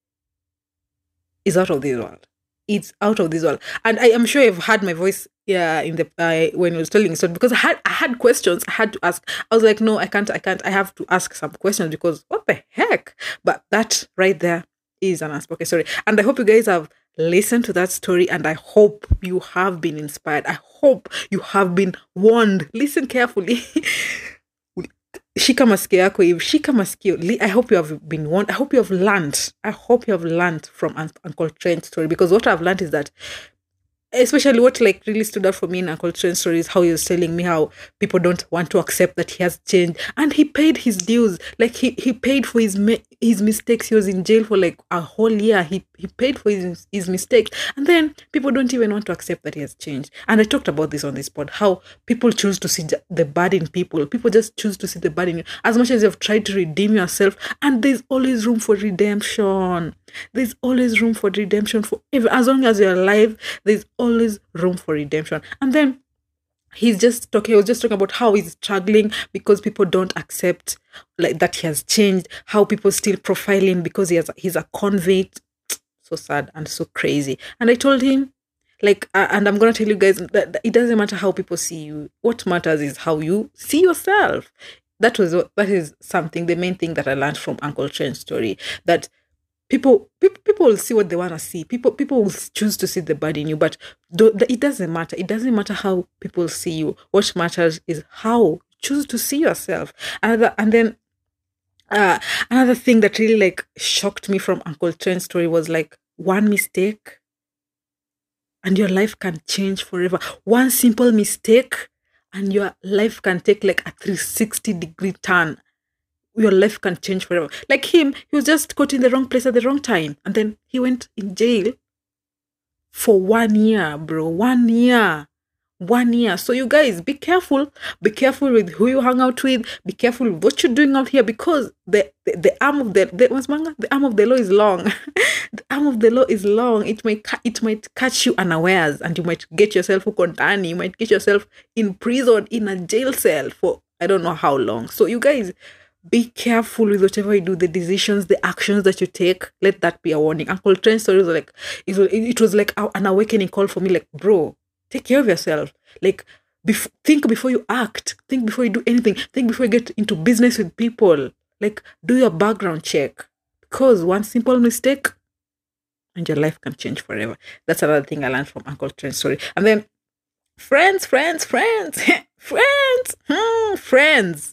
Speaker 2: is out of this world. It's out of this world. And I am sure you've heard my voice yeah, in the uh, when I was telling the story because I had I had questions I had to ask. I was like, no, I can't, I can't. I have to ask some questions because what the heck? But that right there is an unspoken story. And I hope you guys have listened to that story and I hope you have been inspired. I hope you have been warned. Listen carefully. shika masikio yako hivi shika masikio Li- i hope you have been warned i hope you have learned i hope you have learned from Un- uncle trent's story because what i've learned is that especially what like really stood out for me in Uncle Trent's story is how he was telling me how people don't want to accept that he has changed and he paid his dues like he, he paid for his mi- his mistakes he was in jail for like a whole year he, he paid for his, his mistakes and then people don't even want to accept that he has changed and I talked about this on this pod how people choose to see ju- the bad in people people just choose to see the bad in you as much as you've tried to redeem yourself and there's always room for redemption there's always room for redemption for every, as long as you're alive there's always room for redemption and then he's just talking he was just talking about how he's struggling because people don't accept like that he has changed how people still profile him because he has he's a convict so sad and so crazy and i told him like uh, and i'm gonna tell you guys that, that it doesn't matter how people see you what matters is how you see yourself that was what that is something the main thing that i learned from uncle Trent's story that people people, people will see what they want to see people people will choose to see the bad in you but do, it doesn't matter it doesn't matter how people see you what matters is how you choose to see yourself another and then uh another thing that really like shocked me from uncle Trent's story was like one mistake and your life can change forever one simple mistake and your life can take like a 360 degree turn your life can change forever. Like him, he was just caught in the wrong place at the wrong time. And then he went in jail for one year, bro. One year. One year. So you guys be careful. Be careful with who you hang out with. Be careful with what you're doing out here because the the, the arm of the the, what's manga? the arm of the law is long. the arm of the law is long. It might ca- it might catch you unawares and you might get yourself kontani. You might get yourself in prison in a jail cell for I don't know how long. So you guys be careful with whatever you do, the decisions, the actions that you take. Let that be a warning. Uncle Trent's story was like it was, it was like an awakening call for me. Like, bro, take care of yourself. Like, bef- think before you act. Think before you do anything. Think before you get into business with people. Like, do your background check because one simple mistake and your life can change forever. That's another thing I learned from Uncle Trent's story. And then, friends, friends, friends, friends, hmm, friends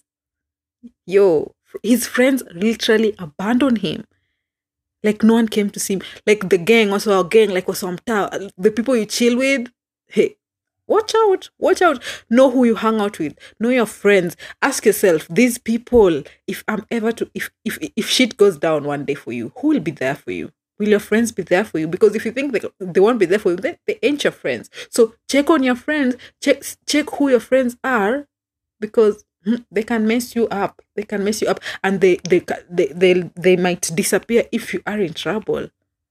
Speaker 2: yo his friends literally abandoned him like no one came to see him like the gang also our gang like was mtaa the people you chill with hey watch out watch out know who you hang out with know your friends ask yourself these people if i'm ever to if if if shit goes down one day for you who will be there for you will your friends be there for you because if you think they, they won't be there for you then they ain't your friends so check on your friends check check who your friends are because they can mess you up they can mess you up and they they ca- they they, they might disappear if you are in trouble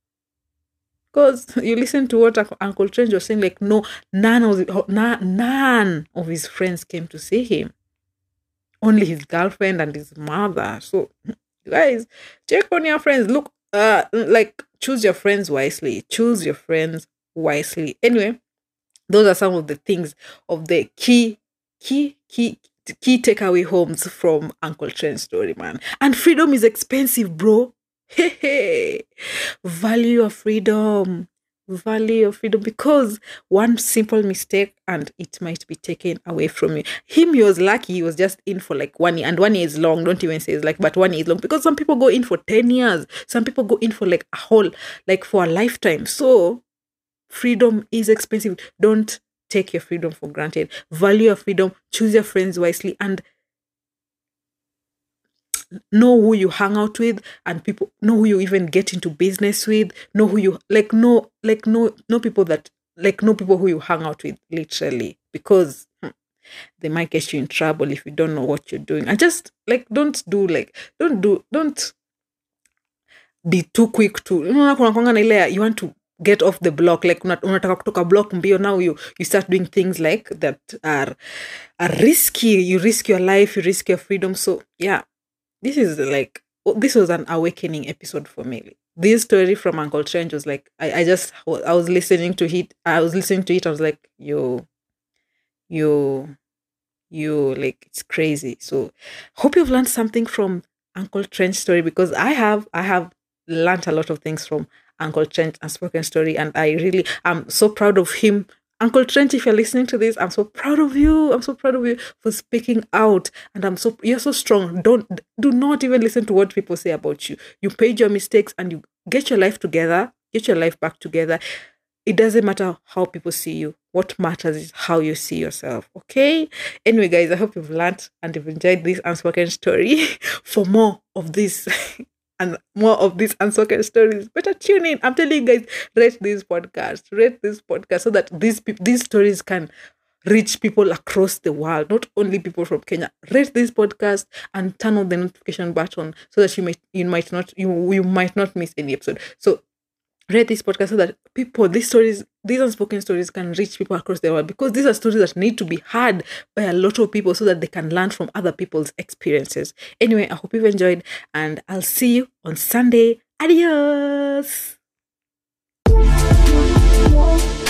Speaker 2: because you listen to what Uncle- uncle Trent was saying like no none of the, na- none of his friends came to see him only his girlfriend and his mother so guys check on your friends look uh like choose your friends wisely choose your friends wisely anyway those are some of the things of the key key key key takeaway homes from Uncle Trent's story, man. And freedom is expensive, bro. Hey, hey. Value your freedom. Value your freedom because one simple mistake and it might be taken away from you. Him, he was lucky, he was just in for like one year, and one year is long. Don't even say it's like, but one year is long because some people go in for 10 years, some people go in for like a whole, like for a lifetime. So, freedom is expensive. Don't take your freedom for granted. Value your freedom, choose your friends wisely, and know who you hang out with and people know who you even get into business with know who you like know like know know people that like know people who you hang out with literally because hmm, they might get you in trouble if you don't know what you're doing and just like don't do like don't do don't be too quick to unaona kuna kwanga na ile ya, you want to get off the block like una- unataka kutoka block mbio now you, you start doing things like that are, are risky you risk your life you risk your freedom so yeah this is like oh, this was an awakening episode for me this story from uncle trent was like i, I just i was listening to it i was listening to it i was like yo yo yo like it's crazy so hope you've learned something from uncle trent's story because i have i have learned a lot of things from uncle trent and spoken story and i really i'm so proud of him uncle trent if you're listening to this i'm so proud of you i'm so proud of you for speaking out and i'm so you're so strong don't do not even listen to what people say about you you paid your mistakes and you get your life together get your life back together it doesn't matter how people see you. What matters is how you see yourself. Okay. Anyway, guys, I hope you've learned and you've enjoyed this unspoken story. For more of this and more of these unspoken stories, better tune in. I'm telling you guys, rate this podcast, rate this podcast so that these peop- these stories can reach people across the world, not only people from Kenya. Rate this podcast and turn on the notification button so that you might you might not you you might not miss any episode. So rate this podcast so that people these stories these unspoken stories can reach people across the world because these are stories that need to be heard by a lot of people so that they can learn from other people's experiences. Anyway, I hope you've enjoyed and I'll see you on Sunday. Adios.